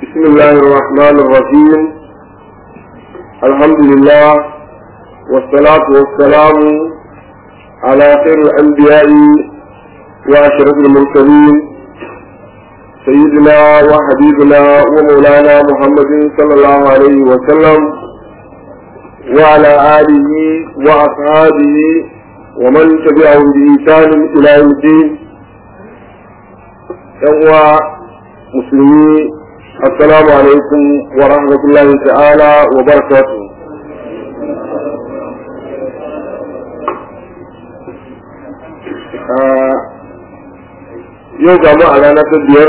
بسم الله الرحمن الرحيم الحمد لله والصلاة والسلام على خير الأنبياء وأشرف المرسلين سيدنا وحبيبنا ومولانا محمد صلى الله عليه وسلم وعلى آله وأصحابه ومن تبعهم بإحسان إلى يوم الدين يوم مسلمين السلام عليكم ورحمة الله تعالى وبركاته yau ga mu a rana ta biyar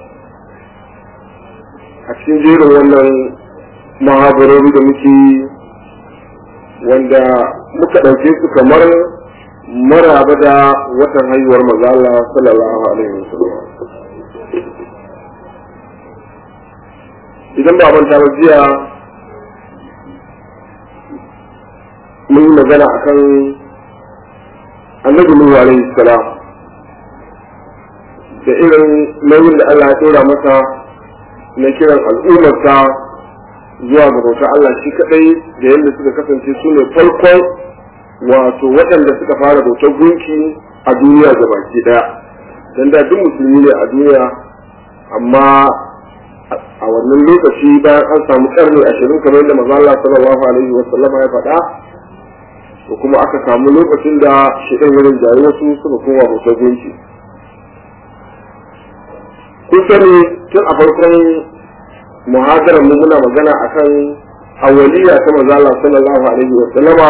a cikin jerin wannan mahabarori da muke wanda muka ɗauke su kamar maraba da watan haihuwar mazala sallallahu alaihi wasallam idan ba manta ba jiya mun yi magana akan annabi Nuhu alaihi salam da irin nauyin da Allah ya tura masa na kiran al'ummarsa zuwa ga bauta Allah shi kadai da yadda suka kasance su ne farkon wato waɗanda suka fara bautar gunki a duniya ga baki daya dan da duk musulmi ne a duniya amma a wannan lokaci bayan an samu karni ashirin kamar yadda maza Allah sallallahu alaihi wa sallama ya faɗa to kuma aka samu lokacin da shiɗan wurin jayi wasu suka koma bautar gunki kun sani tun a farkon muhadarar mu muna magana akan awaliya ta maza Allah sallallahu alaihi wa sallama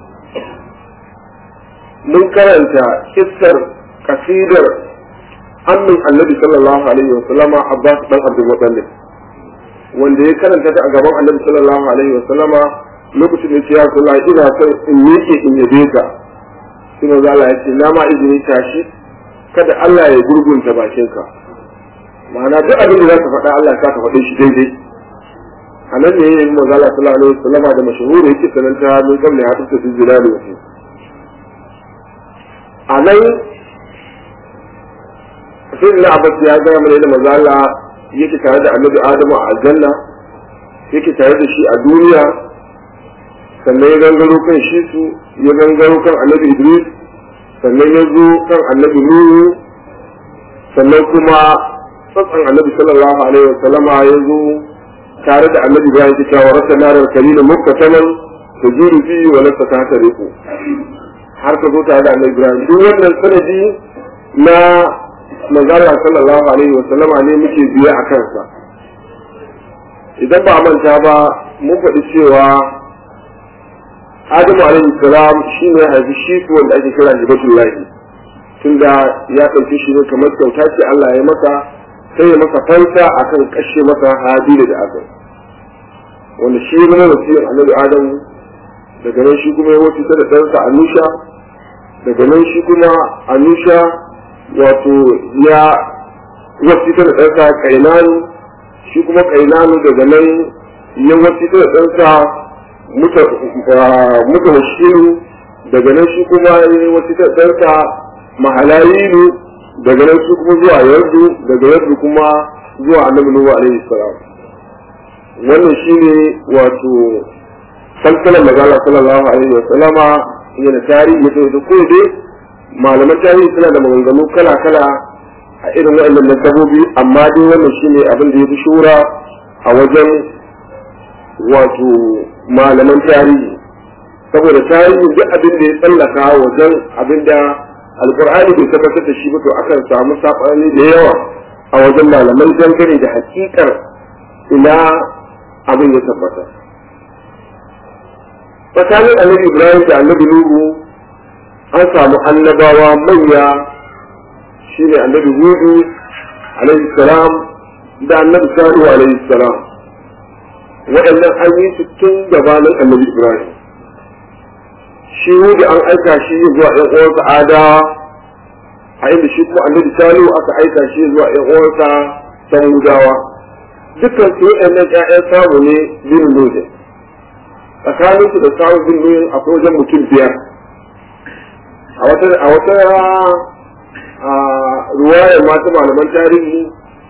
mun karanta kissar kasidar annin annabi sallallahu alaihi wa sallama Abbas dan Abdul Muttalib wanda ya karanta ta a gaban annabi sallallahu alaihi wa sallama lokacin da ya kula ina son in miƙe in yabe ka sai manzo Allah ya ce na ma izini tashi kada Allah ya gurgunta bakinka ma'ana duk abin da za ka faɗa Allah ka ka faɗe shi daidai a nan ne yayin manzo Allah sallallahu alaihi wa sallama da mashhuri yake sananta min kamne ya tafi su jira da wasu a nan sai da abbas ya gaya mana da manzo Allah yake tare da annabi Adamu a aljanna yake tare da shi a duniya sannan ya gangaro kan shi su ya gangaro kan annabi Idris sannan ya zo kan annabi Nuhu sannan kuma tsatsan annabi sallallahu alaihi wa sallama ya zo tare da annabi Ibrahim ta cewa rasa narar kalila mukkataman tajiru fi wa lasta ta tariku har ka zo tare da annabi Ibrahim duk wannan sanadi na manzala sallallahu alaihi wa sallama ne muke biya a kansa idan ba manta ba mun faɗi cewa adamu alaihi salam shi ne haifi shi su wanda ake kira hibatullahi tunda ya ɗauki shi ne kamar kyauta ce Allah ya masa sai ya masa fanta akan kashe masa habila da aka wanda shi ne wasiyar annabi adamu daga nan shi kuma ya wuce da ɗansa anusha daga nan shi kuma anusha wato ya wasita da ɗansa kainanu shi kuma kainanu daga nan ya wasita da ɗansa muta washiru daga nan shi kuma ya wasita da ɗansa mahalayilu daga nan shi kuma zuwa yardu daga yardu kuma zuwa annabi nuhu alaihi salam wannan shine wato salsalar magana sallallahu alaihi wa sallama yana tarihi ya da ko dai malaman tarihi suna da maganganu kala-kala a irin waɗannan nasabobi amma dai wannan shine abin da ya fi shura a wajen wato malaman tarihi saboda tarihi duk abin da ya tsallaka wajen abin da alkur'ani bai tabbatar da shi ba to akan samu saɓani da yawa a wajen malaman dangane da hakikar ina abin ya tabbata tsakanin annabi ibrahim da annabi nuhu an samu annabawa manya shine annabi hudu alaihi salam da annabi salihu alaihi salam waɗannan an yi su tun gabanin annabi ibrahim shi hudu an aika shi zuwa ɗan uwansa adawa a inda shi kuma annabi salihu aka aika shi zuwa ɗan uwansa samudawa dukkan su waɗannan ƴaƴan samu ne bin nujin tsakaninsu da samun bin nujin akwai wajen mutum biyar a wata a wata ruwayar masu malaman tarihi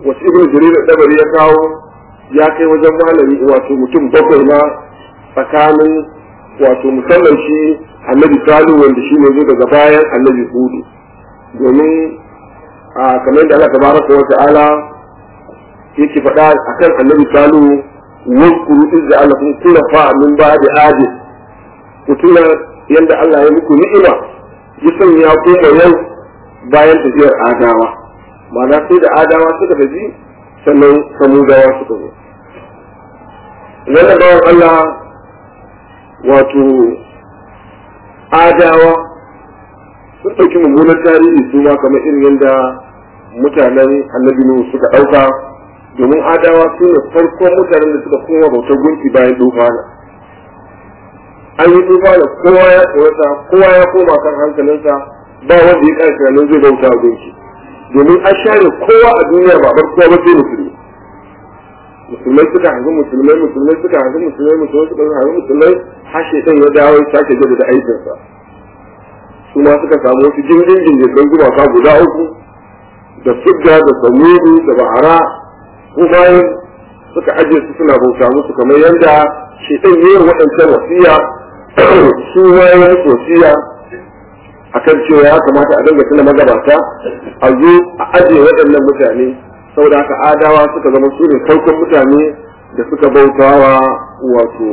wasu ibn jarir dabari ya kawo ya kai wajen malami wato mutum bakwai ma tsakanin wato musamman shi annabi salu wanda shi ne zo daga bayan annabi hudu domin a kamar da Allah tabaraka wa ta'ala yake faɗa akan annabi salu waskuru izza Allah kun kula fa min ba'di adi kutuna yanda Allah ya muku ni'ima ya sanya kuma yau bayan tafiyar adawa ma'ana sai da adawa suka tafi sannan samudawa suka zo wannan bawan Allah wato adawa sun ɗauki mummunan tarihi su ma kamar irin yadda mutanen annabi Nuhu suka ɗauka domin adawa su ne farkon mutanen da suka koma bautar gunki bayan dufana an yi dufana kowa ya tsorata kowa ya koma kan hankalinsa ba wanda ya ƙarfi nan zai bauta a gunki domin an share kowa a duniya ba bar kowa ba sai musulmi musulmai suka hanzu musulmai musulmai suka hanzu musulmai musulmai suka hanzu musulmai har shaitan ya dawo ya sake jaddada aikinsa su ma suka samu wasu jirgin jirgin gumaka guda uku da fidda da samudu da ba'ara ko bayan suka ajiye su suna bauta musu kamar yadda shaitan yi waɗancan wasiya su ma ya musu wasiya akan cewa ya kamata a dinga tuna magabata a zo a ajiye waɗannan mutane saboda haka adawa suka zama su ne farkon mutane da suka bautawa wato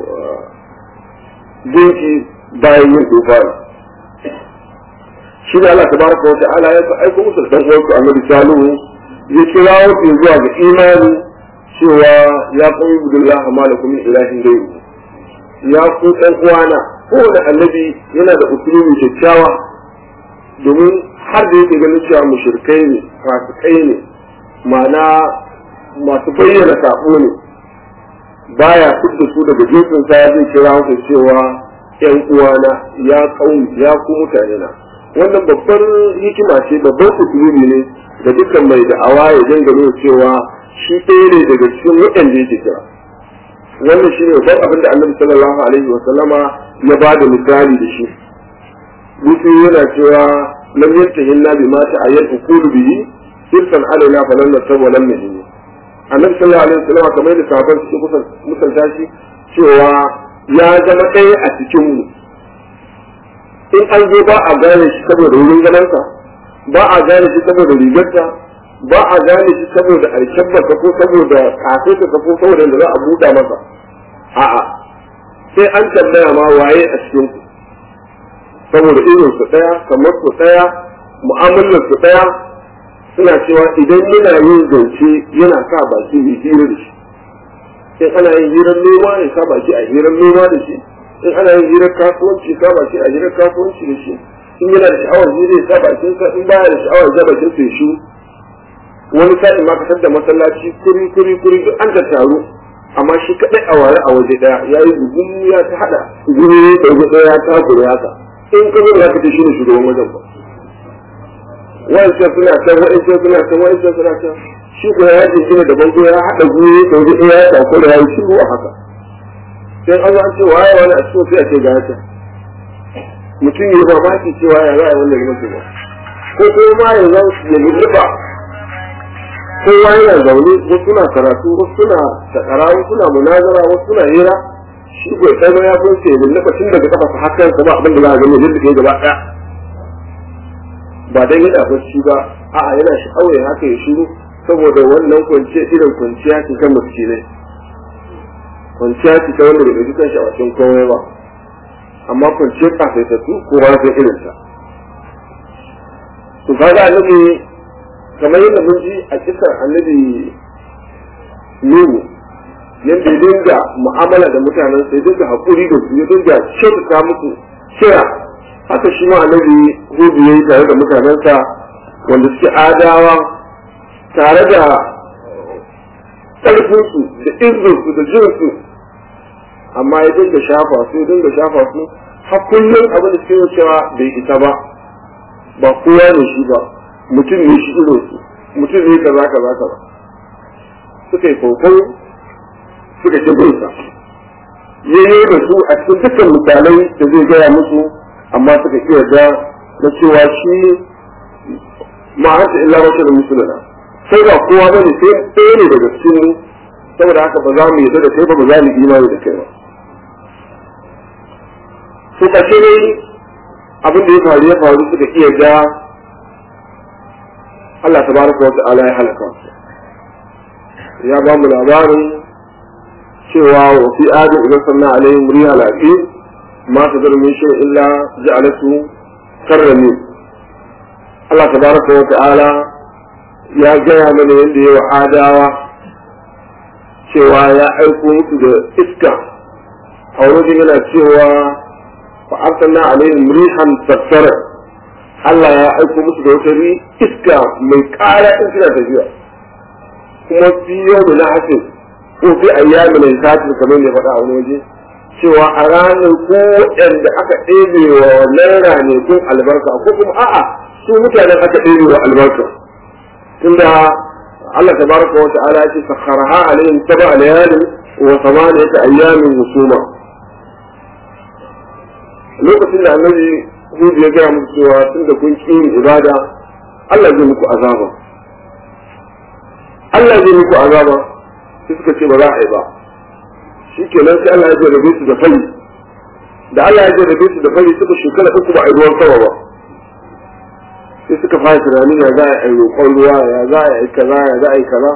gunki bayan yin tufani shi da Allah tabaraka wa ta'ala ya sa aiko musu dan uwansu annabi salihu ya kira wasu zuwa ga imani cewa ya qawmi billah ma lakum min ilahin ghayru ya ku dan uwana kowane annabi yana da usulubi kyakkyawa domin har da yake ganin cewa mushrikai ne fasikai ne ma'ana masu bayyana sabo ne baya fidda su daga jinsin sa zai kira su cewa yan uwana ya kauni ya ku mutane na wannan babbar hikima ce babbar usulubi ne da dukkan mai da'awa ya dinga nuna cewa shi ɗaya ne daga cikin waɗanda yake kira wannan shi ne babban abin da annabi sallallahu alaihi wa sallama ya ba da misali da shi mutum yana cewa lam yantahinna bima ta'ayyal uqulu bihi sirfan alaina fa lan nasab wa lam nahin annabi sallallahu alaihi wasallam kamar da sahabban suke kusan musanta shi cewa ya zama ɗaya a cikin mu in an zo ba a gane shi saboda wurin ganansa ba a gane shi saboda rigarsa ba a gane shi saboda alkyabbarsa ko saboda kafeta ko saboda da za a buɗa masa a'a sai an tambaya ma waye a cikin ku saboda irin su ɗaya kamar su ɗaya mu'amalar su ɗaya suna cewa idan yana yin zance yana sa baki mai hira da shi in ana yin hirar noma ya sa baki a hirar noma da shi in ana yin hirar kasuwanci sa baki a hirar kasuwanci da shi in yana da sha'awar hira ya sa bakin sa in baya da sha'awar ya bakin sa ya shi wani sa'in ma kasar da masallaci kuri kuri kuri duk an ta taru amma shi kadai a ware a waje daya ya yi gugun ya ta hada guri da waje daya ta gure haka in ka zo za ka ce shi ne shugaban wajen ba wa'ancan suna can wa'ancan suna can wa'ancan suna can shi ko ya ji gina da bango ya haɗa guri da wani ya sauko da ya yi shiru a haka sai an an ce waye wani a cikin sai a ce ga haka mutum ya mamaki cewa ya za a wannan mutu ba ko kuma ma ya zan ya lulluɓa kowa yana zaune wasu suna karatu wasu suna takara wasu suna munazara wasu suna hira shi ko sai ya fi sai lulluɓa tun daga kafa har kansa ba abin da za a gani lulluɓe gaba ɗaya ba dan yana bacci ba a'a yana sha'awar ya haka ya shiru saboda wannan kwanciya irin kwanciya ce ta miskinai kwanciya ce ta wanda bai kan shawacin komai ba amma kwanciyar kafaitattu kowa ya irin ta to kaga annabi kamar yadda mun ji a kisan annabi Nuhu yadda ya dinga mu'amala da mutanen sai dinga haƙuri da su ya dinga kyautata musu kira haka shi ma annabi hudu yayi tare da mutanensa wanda suke adawa tare da ƙarfinsu da izinsu da jinsu amma ya dinga shafa su ya dinga shafa su har kullum abin da suke cewa bai isa ba ba kowa ne shi ba mutum ne shi irin su mutum ne kaza kaza kaza suka yi kokon suka ci binsa yayi da su a cikin dukkan misalai da zai gaya musu amma suka iya da na cewa shi ma anta illa wata da musuluna sai ba kowa ba ne sai ɗaya ne daga cikin mu saboda haka ba za mu yarda da kai ba ba za mu imani da kai ba su kashe ne abin da ya faru ya faru suka iya ga Allah tabaraka wa ta'ala ya halaka su ya ba mu labarin cewa wa fi adi idan sanna alaihim riha lafi ma ta zara min shay illa ja'alatu karrami Allah tabaraka wa ta'ala ya gaya mana yadda ya wa adawa cewa ya aiko musu da iska a wurin yana cewa fa arsalna alaihim rihan sassara Allah ya aiko musu da wata iska mai ƙara in suna tafiya kuma fi yau da na'asin ko fi ayyami na sati kamar da faɗa a wani waje cewa a ranar ko waɗanda aka ɗebe wa wannan ranakun albarka ko kuma a'a su mutanen aka ɗebe wa albarka tunda Allah tabaraka wa ta'ala ya ce sakharaha alaihim sab'a layalin wa thamaniyata ayyamin husuma lokacin da annabi Hud ya gaya musu cewa tun da kun ƙi ibada Allah zai muku azaba Allah zai muku azaba sai suka ce ba za a yi ba shi kenan sai Allah ya jarrabe su da fari da Allah ya jarrabe su da fari suka shekara uku ba a yi ruwan sama ba sai suka fara tunanin ya za a yi roƙon ruwa ya za a yi kaza ya za a yi kaza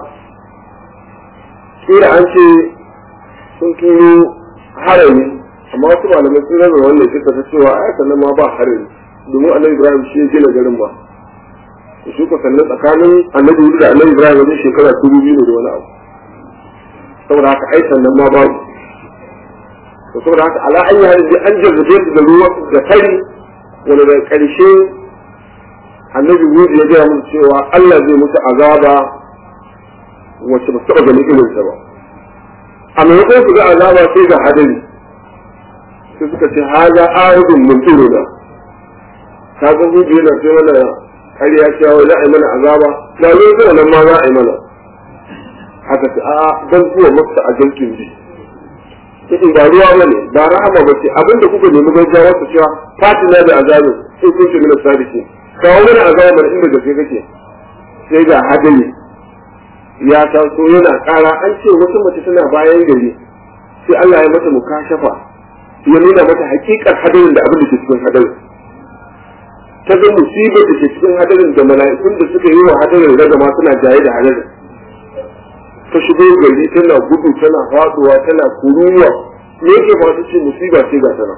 kira an ce sun turo harami amma wasu malamai sun raba wannan kisa ta cewa ai sannan ma ba harami domin annabi ibrahim shi ya gina garin ba shi ko sannan tsakanin annabi Hudu da annabi ibrahim wajen shekara dubu biyu da wani abu saboda haka ai sannan ma babu to saboda haka ala an yi hadisi an jarrabe su da ruwa da fari wanda da ƙarshe annabi Hudu ya gaya musu cewa Allah zai musu azaba wacce ba su taɓa ganin irinsa ba a maimakon su ga azaba sai ga hadari sai suka ce haza aridun mun tsoro da ka ga hudu yana sai mana ƙarya cewa za a yi mana azaba na zo zuwa nan ma za a yi mana haka ce a dan zuwa masa a jankin bi in ba ruwa ba ne ba rahama ba ce abinda kuka nemi gaggawa su cewa fatina da azabin sai kun ce mina sadiki kawo mana azaba mana inda gaske kake sai ga hadari ya taso yana ƙara an ce wata mace tana bayan gari sai Allah ya mata mukashafa ya nuna mata hakikar hadarin da abin da ke cikin hadarin ta ga musibar da ke cikin hadarin da mala'ikun da suka yi wa hadarin ragama suna jaye da hadarin ta shigo gari tana gudu tana faduwa tana kuruwa me yake fasu ce musiba ce ga tana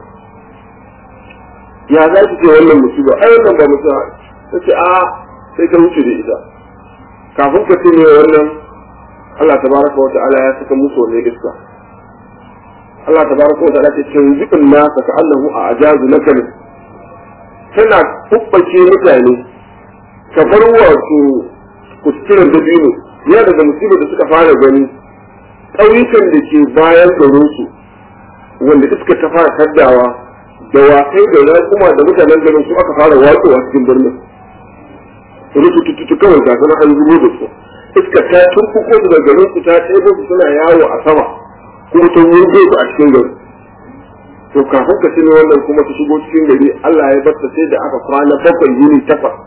ya za ki ce wannan musiba ai wannan ba musiba ta ce a sai ta wuce da ita kafin ka ce ne wannan Allah tabaraka wa ta'ala ya saka musu wannan iska Allah tabaraka wa ta'ala ce tanzi'un nasa ka annahu a ajazu nakal tana kubbace mutane kamar wato kuskuren dabino ya daga musibar da suka fara gani ƙauyukan da ke bayan garinsu wanda iska ta fara taddawa da wakai da raƙuma da mutanen garin su aka fara watsowa cikin birnin rutututu kawai ga sana an zubo da su iska ta turkuko su da garin su ta ɗebo su suna yawo a sama kuma ta wurgo su a cikin gari to kafin ka tuni wannan kuma ta shigo cikin gari Allah ya barta sai da aka kwana bakwai yini takwas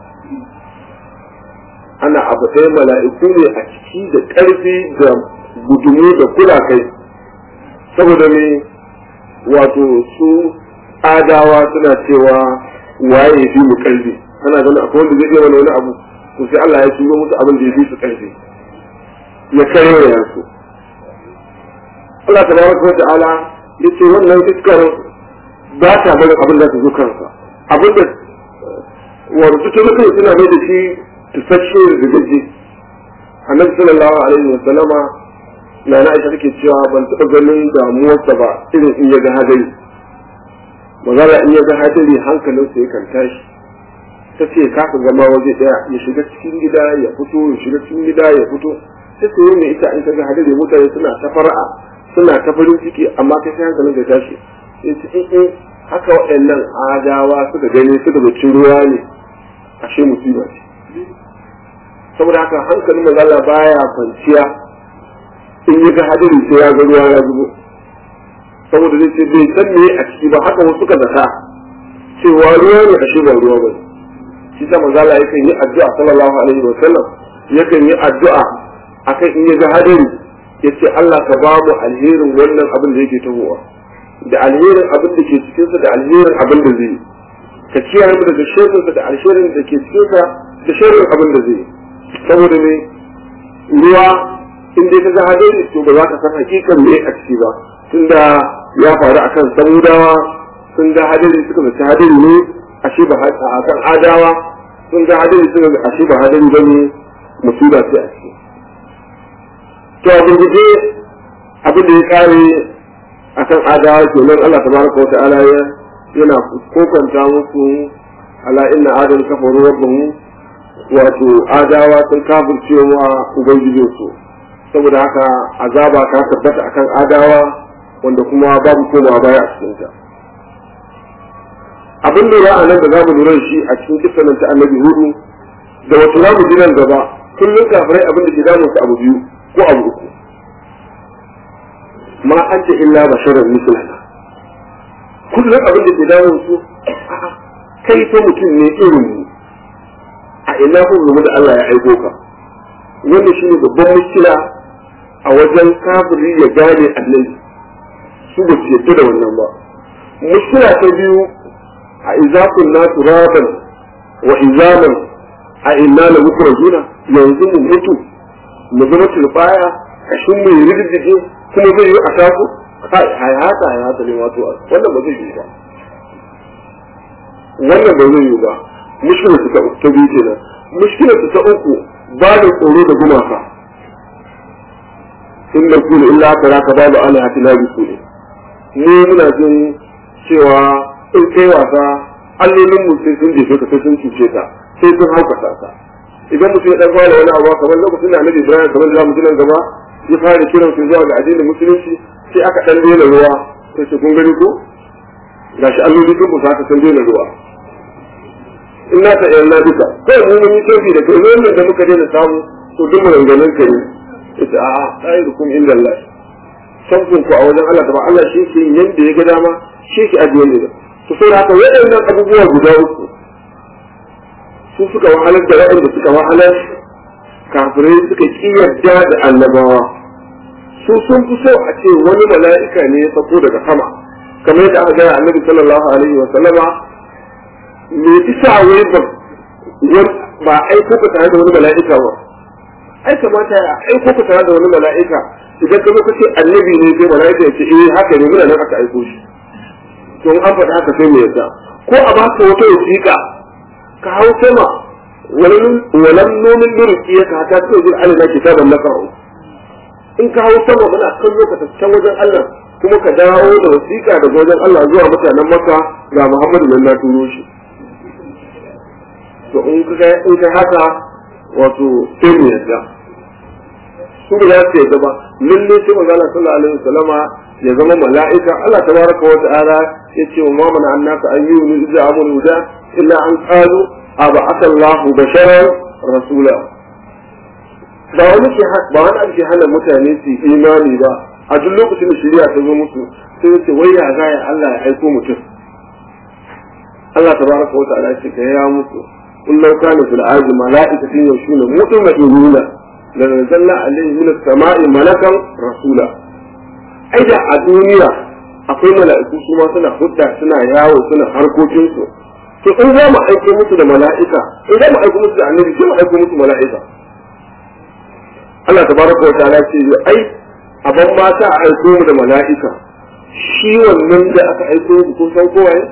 ana abu ɗaya mala'iku ne a ciki da ƙarfi da gudumu da kula kai saboda ne wato su adawa suna cewa waye fi mu ƙarfi kana ganin akwai wanda zai iya wani wani abu to sai Allah ya shigo musu abin da ya fi su ƙarfi ya kare ya su Allah tabaraka wa ta'ala yace wannan iskar ba ta barin abin da ta zo kansa abin da warzu ta mutum suna mai da shi tusasshe da gaji annabi sallallahu alaihi wa sallama na na aisha take cewa ban taɓa ganin damuwarsa ba irin in ya ga hadari magana in ya ga hadari hankalinsa yakan tashi ta ce kaka zama waje ɗaya ya shiga cikin gida ya fito ya shiga cikin gida ya fito ta ce ne ita in ta ga hadari mutane suna ta fara'a suna ta farin ciki amma kai sai hankalin ka tashi in ci in haka waɗannan adawa suka gani suka zaci ruwa ne ashe musiba ce saboda haka hankalin mazala baya kwanciya in yi ga hadari sai ya ga ruwa ya zubo saboda zai ce bai san me a ciki ba haka wasu ka zata cewa ruwa ne ashe ba ruwa ba shi ta mazala yakan yi addu'a sallallahu alaihi wa sallam yakan yi addu'a akan in ya ga hadari ya ce Allah ka ba mu alherin wannan abin da yake tahowa da alherin abin da ke cikinsa da alherin abin da zai ka kiyaye mu daga shirinsa da alherin da ke cikinsa da shirin abin da zai saboda ne ruwa in dai ka ga hadari to ba za ka san hakikan me a ciki ba tunda ya faru akan samudawa sun ga hadari suka zaci hadari ne ashe ba akan adawa sun ga hadari suka ga ashe ba hadari bane musiba ce a ciki to a gurguje abin da ya kare akan adawa kenan Allah tabaraka wa ta'ala ya yana kokanta musu ala inna adam kafaru rabbahum wato adawa sun kafirce wa ubangijinsu saboda haka azaba ta tabbata akan adawa wanda kuma babu komawa baya a cikinta abin lura a nan da za mu lura shi a cikin kisanin ta annabi hudu da wato za mu ji nan gaba kullum kafirai abin da ke damun su abu biyu ko abu uku ma an ce illa basharar mislana kullum abin da ke damun su kai fa mutum ne irin mu a ina kun zama da Allah ya aiko ka wanda shine babban mushkila a wajen kafiri ya gane annabi su ba su yadda da wannan ba mushkila ta biyu a izakun na turaban wa izaman a inna la mukrajuna yanzu mu mutu mu zama turbaya kashin mu yi riddige kuma zai yi a taku kai hayata hayata ne wato wannan ba zai yi ba wannan ba zai yi ba mushkila ta ta biyu kenan mushkila ta uku ba da tsoro da gumaka in da kuma illa kara ka babu alihati na bisu ne mu muna jin cewa in kai wasa allolin mu sai sun jefe ka sai sun cuce ka sai sun haukata ka idan mutum ya dan fara wani abu kamar lokacin da Annabi Ibrahim kamar da mu nan gaba ya fara kiran su zuwa ga addinin musulunci sai aka dan daina ruwa sai ce kun gani ko gashi allolin sun musa ka san daina ruwa in na ta yarda duka kai mu mun yi tofi da kai wannan da muka daina samu to duk maganganun ka ne ita a khairukum inda Allah sabbin ku a wajen Allah ta ba Allah shi ke yanda ya ga dama shi ke ajiye ne to sai haka waɗannan abubuwa guda uku su suka wahalar da waɗanda suka wahalar kafirai suka ki yarda da annabawa su sun fi so a ce wani mala'ika ne ya sako daga sama kamar yadda aka gaya annabi sallallahu alaihi wa sallama me isa wai ba ba aiko ka tare da wani mala'ika ba ai kamata ya aiko ka tare da wani mala'ika idan ka zo ka ce annabi ne sai mala'ika ya ce eh haka ne muna nan aka aiko shi to an faɗa haka sai me yasa ko a baka wata wasiƙa ka hau sama walam nomin nuruki ya ka ta ce jin alina kitaban na karo in ka hau sama muna kallo ka tafi wajen Allah kuma ka dawo da wasiƙa daga wajen Allah zuwa mutanen maka ga Muhammadu nan na turo shi to in ka in ka haka wato sai mu yadda su ba za su yadda ba lalle sai manzo Allah sallallahu alaihi wasallama ya zama mala'ika Allah tabaraka wa ta'ala yace wa mamana annaka ayyuhu idza amul huda illa an qalu aba asallahu basharan rasula ba wani ke ba wani ake hana mutane su imani ba a duk lokacin da shari'a ta zo musu sai yace wai ya ga ya Allah ya aiko mutum Allah tabaraka wa ta'ala ce ka ya musu in law kana fil ardi mala'ikatun yashuna mutmainuna la nazzalna alayhi min as-sama'i malakan rasula ai da a duniya akwai mala'iku su ma suna hudda suna yawo suna harkokin su to in za mu aiko musu da mala'ika in za mu aiko musu da annabi sai mu aiko musu mala'ika Allah tabaraka wa ta'ala ce ai aban ma ta aiko mu da mala'ika shi wannan da aka aiko mu kun san kowa ne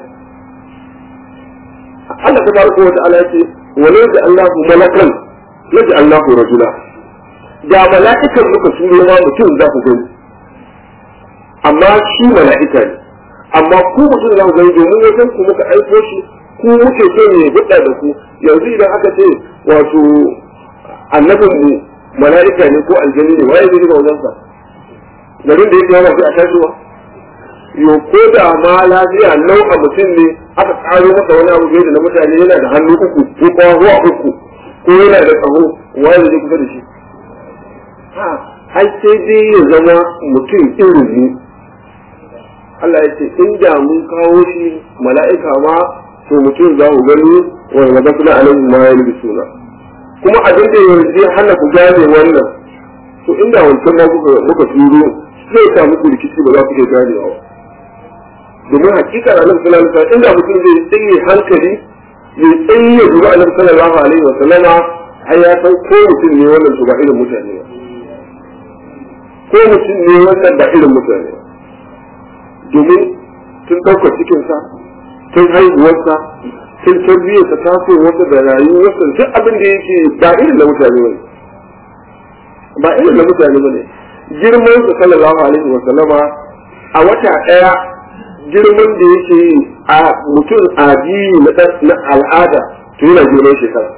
Allah tabaraka wa ta'ala ce walau da Allahu malakan laji Allahu rajula da mala'ikan muka turo ma mutum za ku gani amma shi mala'ika ne amma ku mutum za ku gani domin wajen ku muka aiko shi ku muke so ne hudda da ku yanzu idan aka ce wato annabin mu mala'ika ne ko aljani ne waye zai ga wajen sa garin da yake yawa sai a tashiwa yo ko da ma lafiya nau a mutum ne aka karo masa wani abu da na mutane yana da hannu uku ko kuma zuwa uku ko yana da tsaho waye zai kusa da shi ha ai sai dai ya zama mutum irin mu Allah ya ce in da mun kawo shi mala'ika ma to mutum za ku gani wa maza suna alaihi ma ya suna kuma abin da yanzu ya hana ku gane wannan to inda wancan ma kuka muka turo zai sa muku rikici ba za ku iya ganewa ba domin hakika da annabi sallallahu alaihi wasallam inda mutum zai tsaye hankali ya tsaye duba annabi sallallahu alaihi wasallama ai ya san ko mutum ne wannan to ba irin mutane ba ko mutum ne wannan ba irin mutane ba domin tun ɗaukar cikinsa tun haihuwarsa tun tarbiyyarsa tasowarsa da rayuwarsa duk abin da yake ba irin na mutane ba ba irin na mutane ba ne girman sa sallallahu alaihi wa sallama a wata ɗaya girman da yake a mutum addini na al'ada to yana girman shekara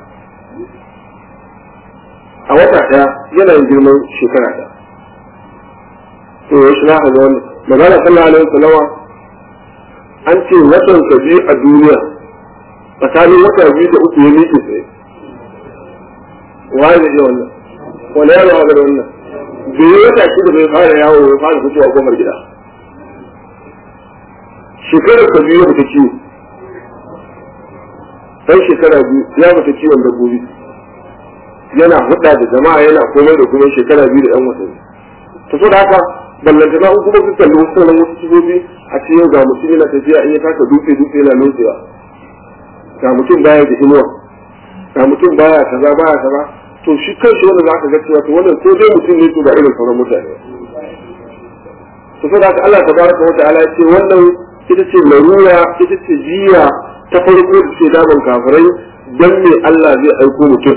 a wata ɗaya yana girman shekara ɗaya to ya shi na ga wannan magana sallallahu alaihi wa sallama an ce watan ka biyu a duniya tsakanin wata biyu da uku ya miƙe tsaye waye da iya wannan wani yaro ga da wannan bai wata shi da bai fara yawo bai fara fitowa gomar gida shekarar ka biyu ba ta ciwo dan shekara biyu ya bata ciwon dabbobi yana hudda da jama'a yana komai da kuma shekara biyu da yan watanni ta so da haka ballantana in kuma su kalli wasu sauran wasu sifofi a ce yau ga mutum yana tafiya in ya taka dutse dutse yana nutsewa ga mutum baya da inuwa ga mutum baya kaza baya kaza to shi kanshi wanda za ka ga cewa to wannan ko dai mutum ne to ba irin sauran mutane to sai da Allah tabaraka wa ta'ala ya ce wannan ita ce larura ita ce jiya ta farko da ce daman kafirai dan me Allah zai aiko mutum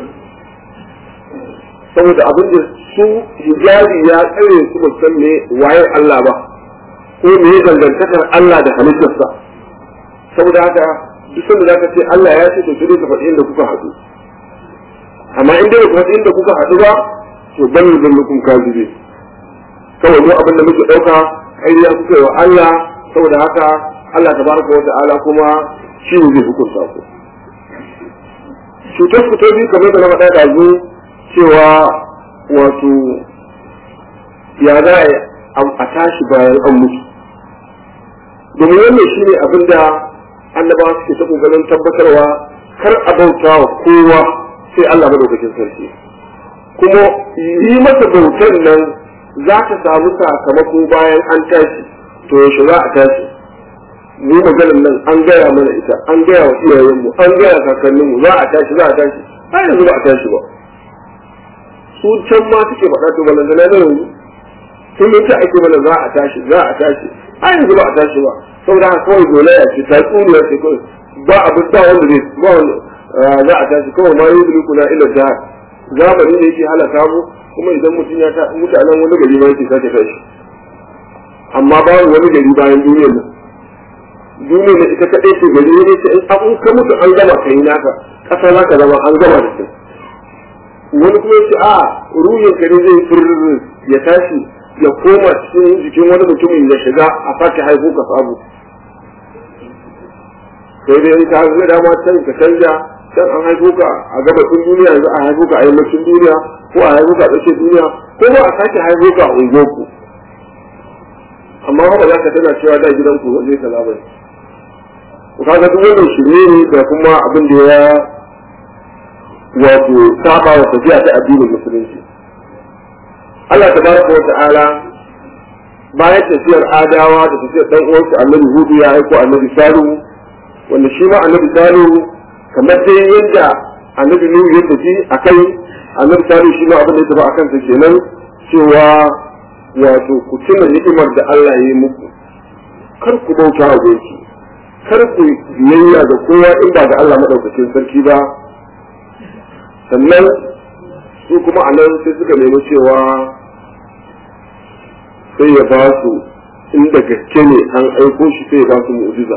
saboda abin da su hijabi ya tsare su ba san me waye Allah ba ko me ya dangantakar Allah da halittarsa saboda haka duk sanda zaka ce Allah ya ce to sai ka faɗi inda kuka haɗu amma in dai ku faɗi inda kuka haɗu ba to ban da mutum kazibe kawai mu abin da muke ɗauka ƙarya kuka yi wa Allah saboda haka Allah tabaraka wa ta'ala kuma shi ne zai hukunta ku cutar ku ta biyu kamar da na faɗa da zu cewa wato ya za a tashi bayan an mutu domin wannan shi ne abin da annabawa suke ta ƙoƙarin tabbatarwa kar a bauta wa kowa sai Allah madaukakin sarki kuma yi masa bautan nan za ka samu sakamako bayan an tashi to yaushe za a tashi mu maganin nan an gaya mana ita an gaya wa iyayenmu an gaya kakanninmu za a tashi za a tashi har yanzu ba a tashi ba su can ma suke faɗa to balantana na yanzu sun yi ta ake mana za a tashi za a tashi har yanzu ba a tashi ba saboda haka kawai dole ya ce ta tsuniya ce kawai ba abin ba wanda zai ba wanda za a tashi kawai ma yi kuna ila jihar zamani ne yake halaka mu kuma idan mutum ya ta mutanen wani gari ma yake sake tashi amma babu wani gari bayan duniyar nan duniyar da ita kaɗai ce gari ne ce in an ka mutu an gama kai naka ƙasa za ka zama an gama da kai wani kuma ya ce a ruhin ka ne zai furr ya tashi ya koma cikin jikin wani mutumin ya shiga a sake haihu ka sabu sai dai in ka ga dama can ka canja can an haifo ka a gabashin duniya yanzu a haifo ka a yammacin duniya ko a haifo ka a tsakiyar duniya ko ba a sake haifo ka a unguwarku amma haka za ka tana cewa da gidan ku zai kaza bai ku kaga duk wannan shirye ne da kuma abin da ya wato saba wa tafiya ta addinin musulunci Allah tabaraka wa ta'ala bayan tafiyar adawa da tafiyar dan uwansa annabi hudu ya aiko annabi salihu wanda shi ma annabi salihu kamar dai yadda annabi nuhu ya tafi a kai annabi salihu shi ma abin da ya tafi a kansa kenan cewa wato ku tuna ni'imar da Allah ya yi muku kar ku bauta wa gunki kar ku biyayya da kowa in ba da Allah madaukakin sarki ba sannan su kuma a nan sai suka nemi cewa sai ya ba su inda gaske ne an aiko shi sai ya ba su mu'jiza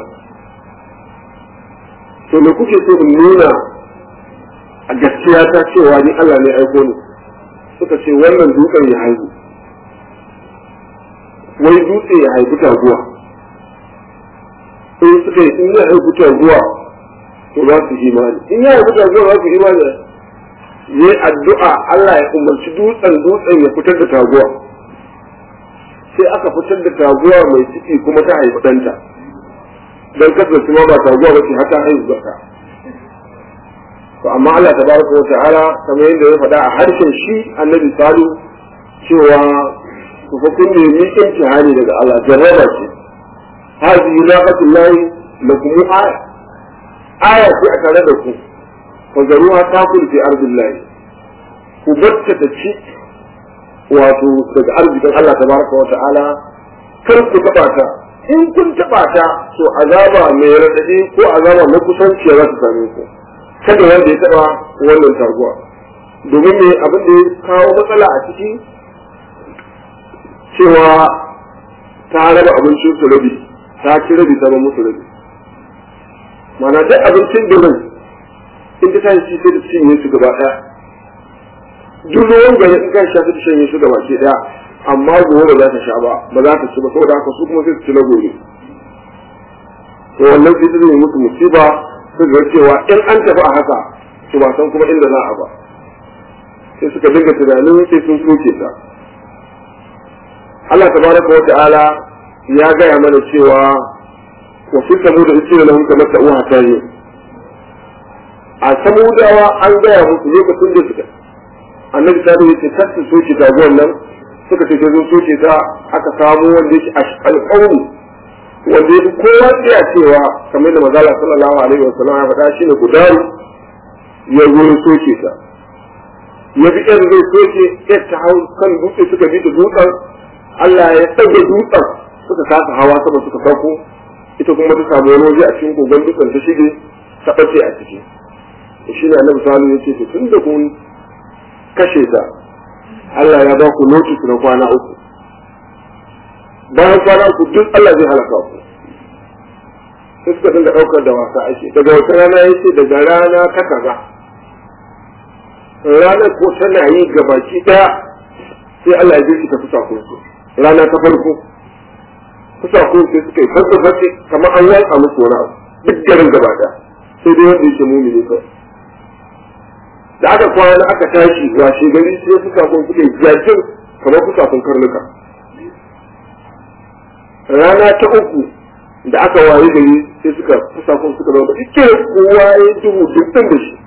to me kuke so in nuna a gaskiya ta cewa ni Allah ne aiko ni suka ce wannan dutsen ya haihu wai dutse ya haifi taguwa in suka yi in ya haifi taguwa to za su imani in ya haifi taguwa za su imani yi addu'a Allah ya umarci dutsen dutsen ya fitar da taguwa sai aka fitar da taguwa mai ciki kuma ta haifi ɗanta don kasance ma ba taguwa ba ce har ta haihu zaka to amma Allah tabaraka wa ta'ala kamar yadda ya faɗa a harshen shi annabi salu cewa ku fa kun nemi imtihani daga Allah jarraba ce hadhihi laqatul lahi lakum aya aya ce a tare da ku fa zaruha takul fi ardillahi ku bacce ta ci wato daga arzikin Allah tabaraka wa ta'ala kar ku taba ta in kun taba ta to azaba mai radadi ko azaba mai kusanci za su same ku kada wanda ya taba wannan taguwa domin me abin da ya kawo matsala a ciki cewa ta raba abincin su rabi ta ci rabi ta ba musu rabi mana duk abincin girin in ta tashi sai da cinye su gaba ɗaya duk ruwan gari in kan sha ta shanye su gaba ke ɗaya amma gobe ba za ta sha ba ba za ta ci ba saboda haka su kuma sai su ci na gobe to wannan sai ta zai musu musiba su ga cewa in an tafi a haka su ba san kuma inda za a ba sai suka dinga tunanin sai sun soke ta Allah tabaraka wa ta'ala ya gaya mana cewa wa fi samu da ice da hunka mata uwa ta yi a samudawa an gaya musu lokacin da suka annabi ta da yace kar su soke taguwar nan suka ce zo soke ta aka samu wanda yake alƙawari wanda yake kowa iya cewa kamar da mazala sallallahu alaihi wa sallam ya faɗa shine gudaru ya zo ya soke ta ya bi ɗan zai soke ya ta hau kan dutse suka bi da dutsen Allah ya ɗage dutsen suka kasa hawa sama suka sauko ita kuma ta samu wani waje a cikin kogon dutsen ta shige ta ɓace a ciki to shi ne annabi salihu ya ce to tun da kun kashe ta Allah ya ba ku notice na kwana uku bayan kwana uku duk Allah zai halaka ku sai suka dinga ɗaukar da wasa ake daga wata rana ya ce daga rana ta kaza ranar ko tana yi gabaki ɗaya sai Allah ya ji ta fusa ku rana ta farko kusa ko sai suka yi farko farko kamar an yanka musu wani abu duk garin gaba da sai dai wanda yake mumini kawai da aka kwana aka tashi washe gari sai suka kun suka yi jajin kamar kusa kun karnuka rana ta uku da aka waye gari sai suka kusa kun suka zama ike kowa ya duhu duk da shi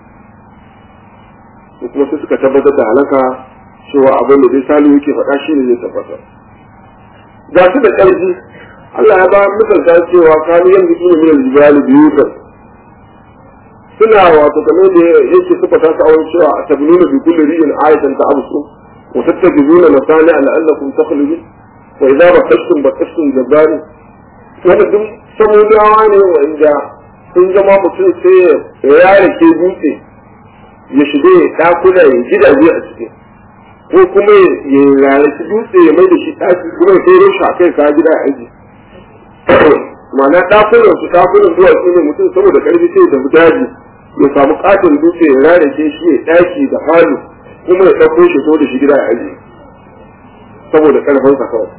kuma sai suka tabbatar da halaka cewa abin da dai salihu yake faɗa shi ne zai tabbatar ga su da ƙarfi Allah ya ba misalta cewa kanu yanzu su ne min aljibali biyutan suna wato kamar da yake suka ta su awon cewa a tabnuna bi kulli ri'in ayatan ta absu wa tattabuna masani la'allakum takhludun wa idza bakashtum bakashtum jabbari wanda duk samudawa ne wanda sun zama mutum sai ya yare ke dutse ya shige ɗakuna ya gidaje a ciki ko kuma ya rarraki dutse ya mai da shi ɗaki kuma ya kai shi a kai ka gida a aji ma'ana ɗakunan su ɗakunan zuwa su ne mutum saboda ƙarfi sai da daji ya samu ƙaton dutse ya rarrake shi ya ɗaki da falo kuma ya ɗauko shi so da shi gida a aji saboda ƙarfinsa kawai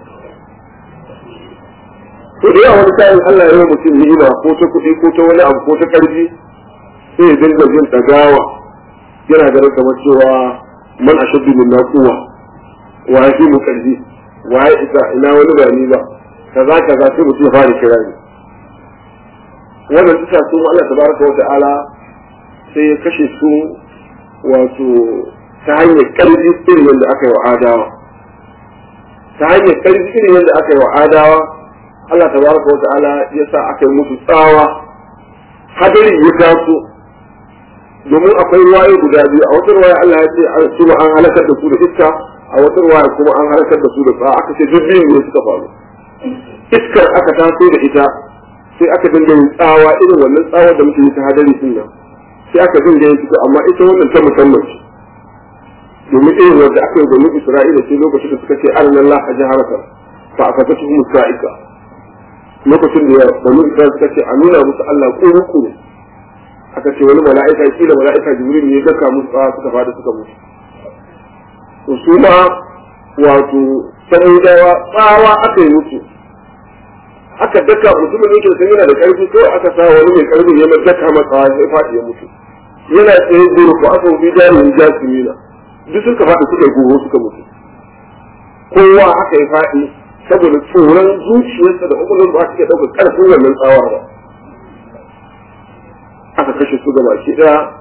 to da yawa wani kayan Allah ya yi mutum ni'ima ko ta kuɗi ko ta wani abu ko ta ƙarfi sai ya dinga jin ɗagawa yana ganin kamar cewa man ashaddu min quwwa wa yafi mu karfi wa ya isa ina wani ba ni ba kaza kaza sai mutum ya fara kira ni wannan tuka su Allah tabaraka wa ta'ala sai ya kashe su wato ta hanyar karfi irin yadda aka yi wa adawa ta hanyar karfi irin yadda aka yi wa adawa Allah tabaraka wa ta'ala ya sa aka yi musu tsawa hadari ya taso domin akwai ruwaye guda biyu a wata ruwaya Allah ya ce an kuma an halakar da su da iska a wata ruwaya kuma an halakar da su da tsawa aka ce duk biyu ne suka faru iskar aka taso da ita sai aka dinga yin tsawa irin wannan tsawa da muke yi ta hadari din nan sai aka dinga yin fito amma ita wannan ta musamman ce domin irin wanda aka yi da nufi Isra'ila sai lokacin da suka ce arnan Allah a jiharata fa aka ta tuhu musa'ika lokacin da banu Isra'ila suka ce a nuna musu Allah kuru-kuru aka ce wani mala'ika kila mala'ika jibril ne ya daka musu tsawa suka fada suka mutu to su ma wato samudawa tsawa aka yi musu aka daka mutumin yake sun yana da karfi ko aka sa wani mai karfi ya mai daka masa tsawa sai fadi ya mutu yana tsaye guru ko aka wuce jarumin jasimina duk suka faɗi suka yi goro suka mutu kowa aka yi faɗi saboda tsoron zuciyarsa da ƙwaƙwalwar ba su iya ɗaukar ƙarfin wannan tsawar ba aka kashe su gaba ki ɗaya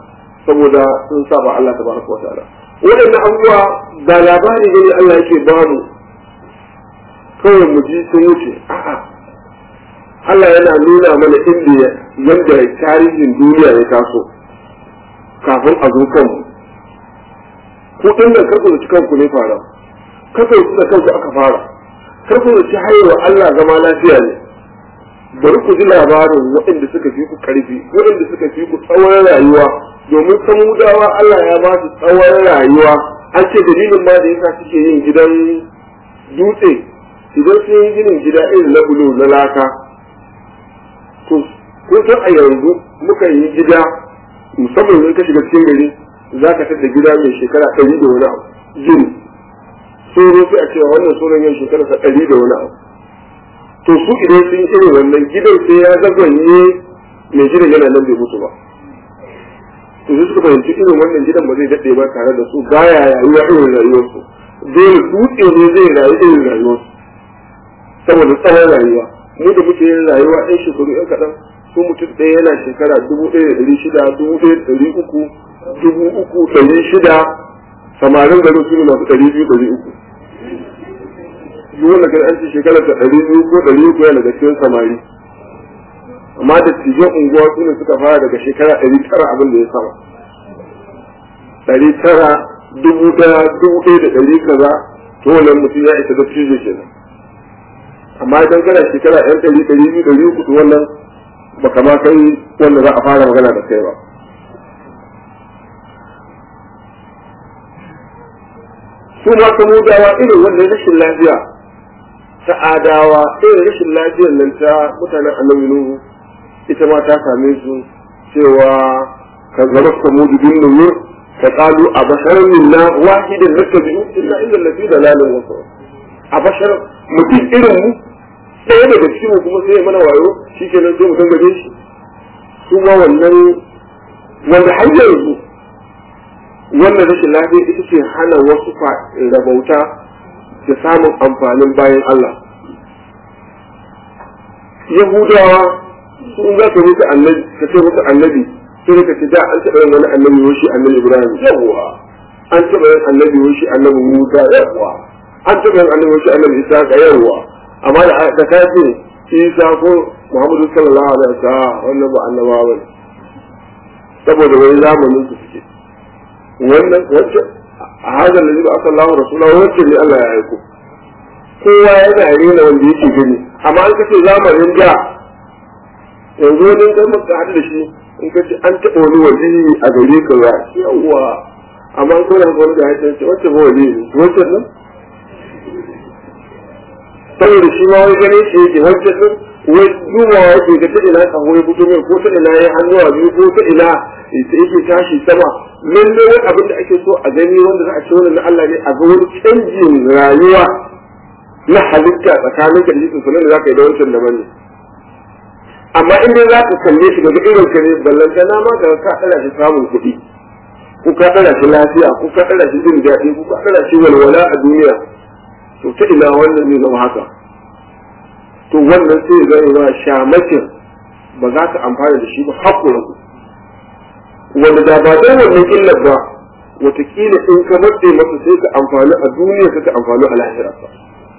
saboda sun saba Allah tabaraka wa ta'ala waɗannan abubuwa da labari ne Allah yake bamu kawai mu ji sun wuce a'a Allah yana nuna mana inda yadda tarihin duniya ya taso kafin a zo kanmu ku ɗin nan karku da kanku ne fara karku da kanku aka fara karku da ci haihuwa Allah zama lafiya ne bari ku ji labarin waɗanda suka fi ku ƙarfi waɗanda suka fi ku tsawon rayuwa domin samudawa Allah ya ba su tsawon rayuwa an ce dalilin ma da yasa suke yin gidan dutse idan sun yi ginin gida irin na bulo na laka to kun san a yanzu muka yi gida musamman in ka shiga cikin gari za ka tada gida mai shekara ɗari da wani abu gini soro sai a cewa wannan soron yin shekara sa ɗari da wani abu to su idan sun yi irin wannan gidan sai ya zagwanye mai gidan yana nan bai mutu ba to sai suka fahimci irin wannan gidan ba zai daɗe ba tare da su baya rayuwa irin rayuwarsu dole dutse ne zai rayu irin rayuwarsu saboda tsawon rayuwa mu da muke yin rayuwa ɗan shekaru ɗan kaɗan su mutum ɗaya yana shekara dubu ɗaya da ɗari shida dubu ɗaya da ɗari uku dubu uku ɗari shida samarin garin su ne masu ɗari biyu ɗari uku duk wanda kai an ce shekarar ta ɗari biyu ko ɗari uku yana da cikin samari amma da tijan unguwa su ne suka fara daga shekara ɗari tara abin da ya sama ɗari tara dubu ɗaya dubu ɗaya da ɗari kaza to wannan mutum ya isa da tijo kenan amma idan kana shekara ɗan ɗari ɗari biyu ɗari uku to wannan baka ma kai wanda za a fara magana da kai ba su ma samudawa irin wannan rashin lafiya ta adawa irin rashin lafiyar nan ta mutanen annabi nuhu ita ma ta same su cewa ka zama samudu bin nuhu ka kalu a basharar minna wahidin nattabi'u illa illa lafi dalalin wasu a bashar mutum irin mu ɗaya daga cikin mu kuma sai ya mana wayo shi ke nan sai mu dangaje shi su ma wannan wanda har yanzu wannan rashin lafiya ita ce hana wasu rabauta da samun amfanin bayan Allah yahudawa sun za ka musu annabi ka ce musu annabi sai ka ce da an taɓa yin wani annabi yoshi annabi ibrahim yawwa an taɓa yin annabi yoshi annabi musa yawwa an taɓa yin annabi yoshi annabi isa yawwa amma da da ka ce isa ko muhammadu sallallahu alaihi wasallam wannan ba annabawa bane saboda wani zamanin su suke wannan wacce a hadar da ba aka Allah rasulullahi wacce ne Allah ya aiko kowa yana rena wanda yake gani amma an kace zamanin da yanzu wani kai maka haɗu da shi in kace an taɓa wani wali a gare ka ya yawa amma an kona wani da ya ce wacce ba wali ne wacce nan saboda shi ma wai ganin shi yake wancan din wai dubawa yake ga ta ina kaho ya fito mai ko ta ina ya hannuwa biyu ko ta ina yake tashi sama lalle wani abin da ake so a gani wanda za a ce wannan na Allah ne a ga wani canjin rayuwa na halitta tsakanin ka da jikin sunan da za ka yi da wancan daban ne amma in dai za ka kalle shi daga irin ka ne ballanta na ma daga ka ɗara shi samun kuɗi ko ka ɗara shi lafiya ko ka ɗara shi jin daɗi ko ka ɗara shi walwala a duniya to ta ina wannan zai zama haka to wannan sai zai zama shamakin ba za ka amfana da shi ba haƙura ku wanda da ba don wannan illar ba watakila in ka matse masa sai ka amfani a duniya ka amfani a lahira ba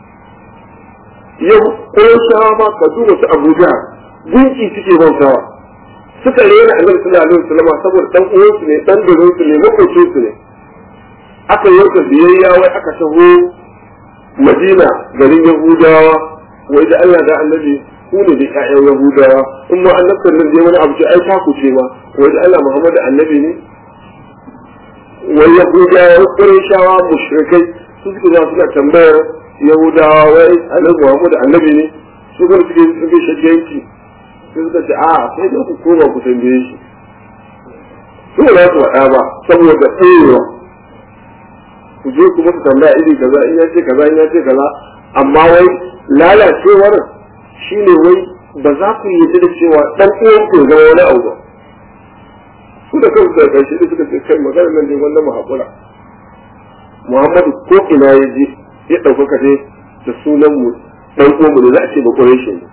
yau ƙunshawa ma ka duba su abuja gunki suke bautawa suka rena annabi sallallahu alaihi wasallam saboda dan uwansu ne dan garinsu ne makocinsu ne aka yanka biyayya wai aka taho madina garin yahudawa wai da Allah da annabi ku ne da ƴaƴan yahudawa in ma annabtan nan je wani abu ce ai taku ce ma wai da Allah Muhammad annabi ne wai yahudawa qurayshawa mushrikai su suke zuwa suna tambayar yahudawa wai annabi Muhammad annabi ne su kuma suke suke shakiyanki sai suka ce a sai da ku koma ku tambaye shi su ba za su faɗa ba saboda tsayewa ku je ku musu tambaya iri kaza in ya ce kaza in ya ce kaza amma wai lalacewar shine wai ba za ku yi da cewa dan uwan ku zama wani abu ba su da kansu da karshe da suka ce kai magana nan ne wannan mu hakura Muhammadu ko ina ya je ya ɗaukaka ne da sunan mu dan uwan mu ne za a ce ba Quraysh ne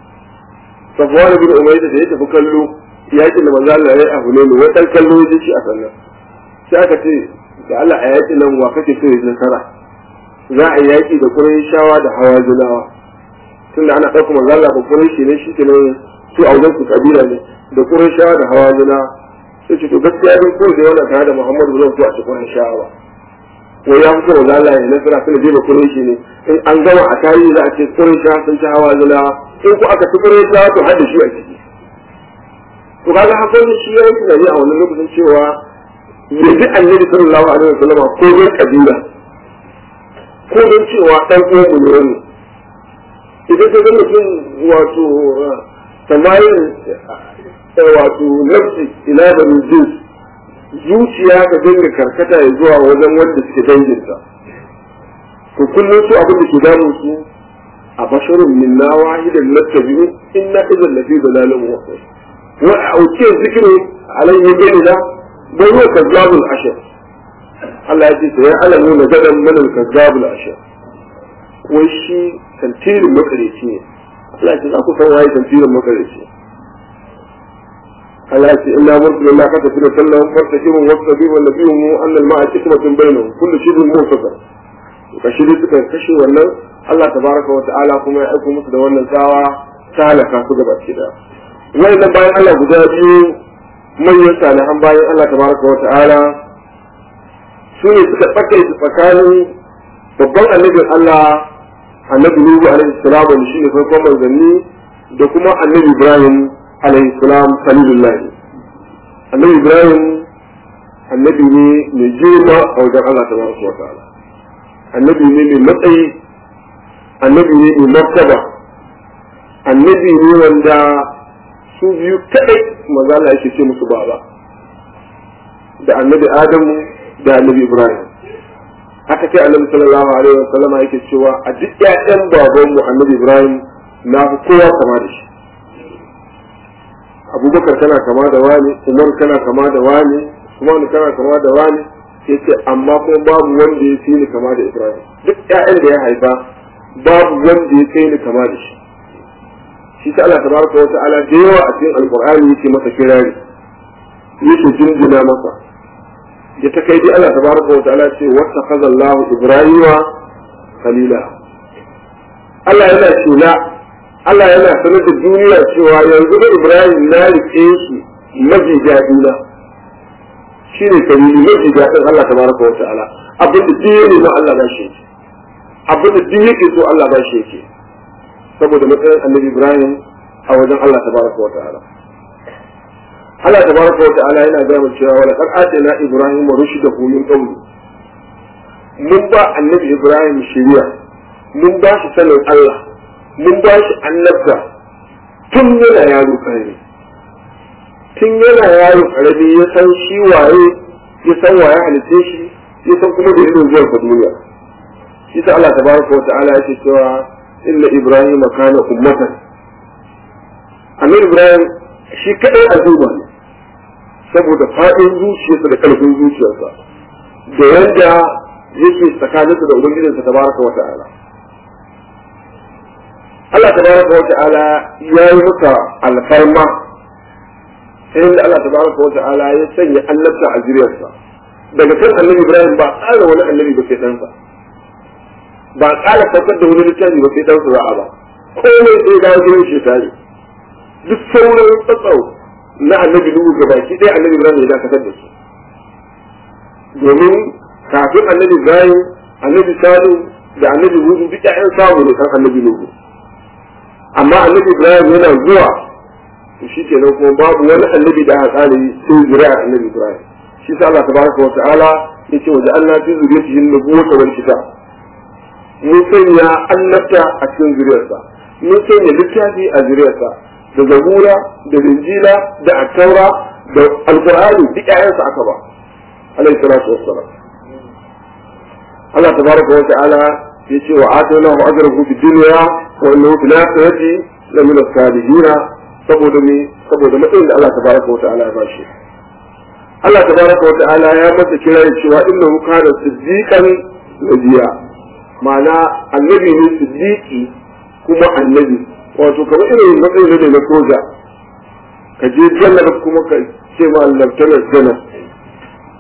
Safwan bin Umayya da ya tafi kallo yakin da manzo Allah ya yi abu ne wai dan kallo ya shi a sannan sai aka ce da Allah a yaƙi nan wa kake so ya nasara za a yaƙi da shawa da hawa zinawa tunda ana ɗauka manzo Allah ba Qurayshi ne shi kenan su a wajen su kabila ne da Qurayshawa da hawa zina sai ce to gaskiya dai ko da wannan tare da Muhammadu zan so a ci Qurayshawa wai ya fito manzo Allah ya nasara tunda dai ba Qurayshi ne in an gama a tarihi za a ce Qurayshawa sun ci hawa zina in ko aka ci Qurayshawa to har da shi a ciki to kaga hakan shi ya yi tunani a wannan lokacin cewa ya ji annabi sallallahu alaihi wasallam ko don kabila ko don cewa dan uwan mu ne wannan idan ka ga mutum wato samayin wato nafsi ila da jins zuciya ka dinga karkata ya zuwa wajen wanda suke danginsa to kullum su abin da ke damun su a basharun minna wahidan nattabi'u inna idan lafi dalalin wasa wa auke zikru alayhi bayyana bai huwa kazzabul ashar Allah ya ce sai alamu na gadan mana kazzabul ashar wai shi tantirin makareci ne Allah ya ce za ku san waye tantirin makareci Allah ya ce inna mursilu la kata fi sallam fartakibun wasabi wa nabiyyu anna al-ma'a hikmatun bainahum kullu shay'in mutasar kashi dai suka kashe wannan Allah tabaraka wa ta'ala kuma ya aiko musu da wannan tsawa ta halaka su gaba ki da wannan bayan Allah guda biyu manyan salihan bayan Allah tabaraka wa ta'ala su ne suka tsakaita tsakanin babban annabin Allah annabi Nuhu alaihi salam wanda shine farkon manzanni da kuma annabi Ibrahim alaihi salam khalilullah annabi Ibrahim annabi ne mai girma a wajen Allah tabaraka wa ta'ala annabi ne mai matsayi annabi ne mai martaba annabi ne wanda su biyu kadai maza Allah yake ce musu baba da annabi Adamu da annabi Ibrahim haka kai annabi sallallahu alaihi wasallam yake cewa a duk ƴaƴan baban mu annabi Ibrahim na fi kowa kama da shi Abubakar kana kama da wani Umar kana kama da wani Usman kana kama da wani yace amma kuma babu wanda ya fi ni kama da Ibrahim duk ƴaƴan da ya haifa babu wanda ya kai ni kama da shi shi ta Allah tabaraka wa ta'ala da yawa a cikin alqur'ani yake masa kirari yake jinjina masa ya ta kai dai Allah tabaraka wa ta'ala ce wata kaza Allah Ibrahima khalila Allah yana shela Allah yana sanar da duniya cewa yanzu da Ibrahim na rike shi mafi daɗina shi ne kalili mafi daɗin Allah tabaraka wa ta'ala abin da duk yake so Allah ba shi yake abin da duk yake so Allah ba shi yake saboda matsayin annabi Ibrahim a wajen Allah tabaraka wa ta'ala Allah tabaraka wa ta'ala yana ga mu cewa wala qad atina ibrahima rushdahu min qabl mun ba annabi Ibrahim shiriya mun ba shi sanin Allah mun ba shi annabta tun yana yaro karami tun yana yaro karami ya san shi waye ya san waye halitta shi ya san kuma da irin zuwan sa duniya shi ta Allah tabaraka wa ta'ala yake cewa inna ibrahim kana ummatan annabi ibrahim shi kadai al'umma ne saboda faɗin zuciyarsa da ƙarfin zuciyarsa da yanda yake tsakaninsa da ubangijinsa tabaraka wa ta'ala Allah tabaraka wa ta'ala ya yi maka alfarma sai da Allah tabaraka wa ta'ala ya sanya annabta a zuriyarsa daga kan annabi Ibrahim ba tsara wani annabi ba sai ɗansa ba tsara saukar da wani littafi ba sai ɗansa za'a ba komai sai dawo gidan shi tare duk sauran tsatsau na annabi Nuhu ga baki ɗaya annabi Ibrahim ya dakatar da su domin kafin annabi Ibrahim annabi Salihu da annabi Hudu duk ƴaƴan samu ne kan annabi Nuhu amma annabi Ibrahim yana zuwa to shi kenan kuma babu wani annabi da aka tsare sai zuriya annabi Ibrahim shi sa Allah tabaraka wa ta'ala yace wa ja'alna fi zuriyatihi an-nubuwwata wal kitab mun sanya annabta a cikin zuriyarsa mun sanya littafi a zuriyarsa da zabura da injila da attaura da alqur'ani duk ƴaƴansa aka ba alayhi salatu wassalam Allah tabaraka wa ta'ala yace wa ataynahu ajrahu fid dunya wa innahu fil akhirati lamina salihin saboda me saboda matsayin da Allah tabaraka wa ta'ala ya bashi Allah tabaraka wa ta'ala ya masa kira cewa innahu kana siddiqan nabiyya ma'ana annabi ne siddiqi kuma annabi wato kamar irin matsayin da na soja ka je janar kuma ka ce ma laftanar janar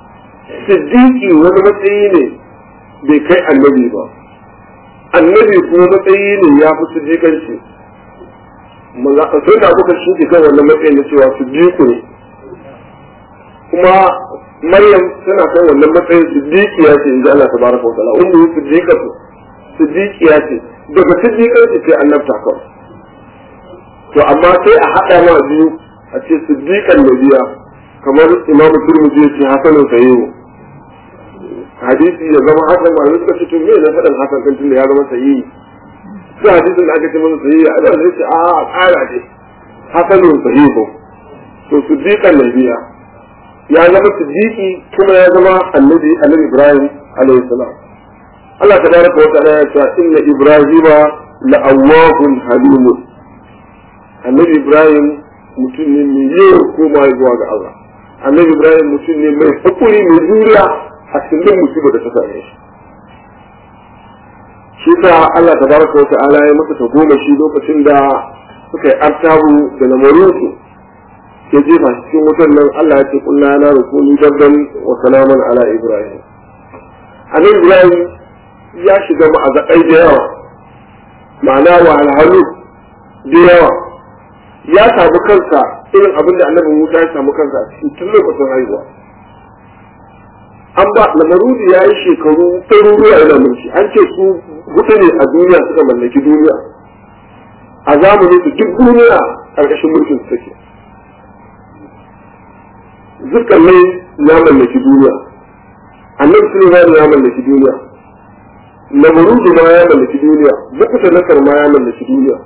siddiqi wani matsayi ne bai kai annabi ba annabi kuma matsayi ne ya fi siddiqanci sai da kuka shi kan wannan matsayin na cewa siddiqu ne kuma maryam tana kan wannan matsayin siddiqiya ce in ji Allah tabaraka wa ta'ala ummu siddiqatu siddiqiya ce daga siddiqanci sai annabta kawai to amma sai a haɗa ma biyu a ce siddiqan nabiya kamar imam turmiji ya ce hasanun sahihu hadisi ya zama hasan ma suka ce to me na faɗin hasan kan tunda ya zama sahihi sai hadisin da aka ce masa sahihi a zai ce a ƙara ce hasanun sahihu to siddiqan nabiya ya zama siddiqi kuma ya zama annabi annabi ibrahim alaihi salam Allah tabaraka wa ta'ala ya ce inna ibrahima la'awwahun halimun annabi ibrahim mutum ne mai yawan koma zuwa ga Allah annabi ibrahim mutum ne mai hakuri mai juriya a cikin musibar da ta same shi shi sa Allah tabaraka wa ta'ala ya masa ta goma shi lokacin da suka yi artabu da lamarinsu ya jefa shi cikin wutan nan Allah ya ce kullu na rukuni dabban wa salaman ala ibrahim annabi ibrahim ya shiga ma'azakai da yawa ma'ana wahalhalu da yawa ya samu kansa irin abin da annabi Musa ya samu kansa a cikin tun lokacin haihuwa. An ba lamarudi ya yi shekaru ɗaruruwa yana mulki an ce su huɗu ne a duniya suka mallaki duniya a zamanin su duk duniya ƙarƙashin mulkin su take. Zulkarnai ya mallaki duniya annabi Sulaiman ya mallaki duniya lamarudi ma ya mallaki duniya bukuta nasar ma ya mallaki duniya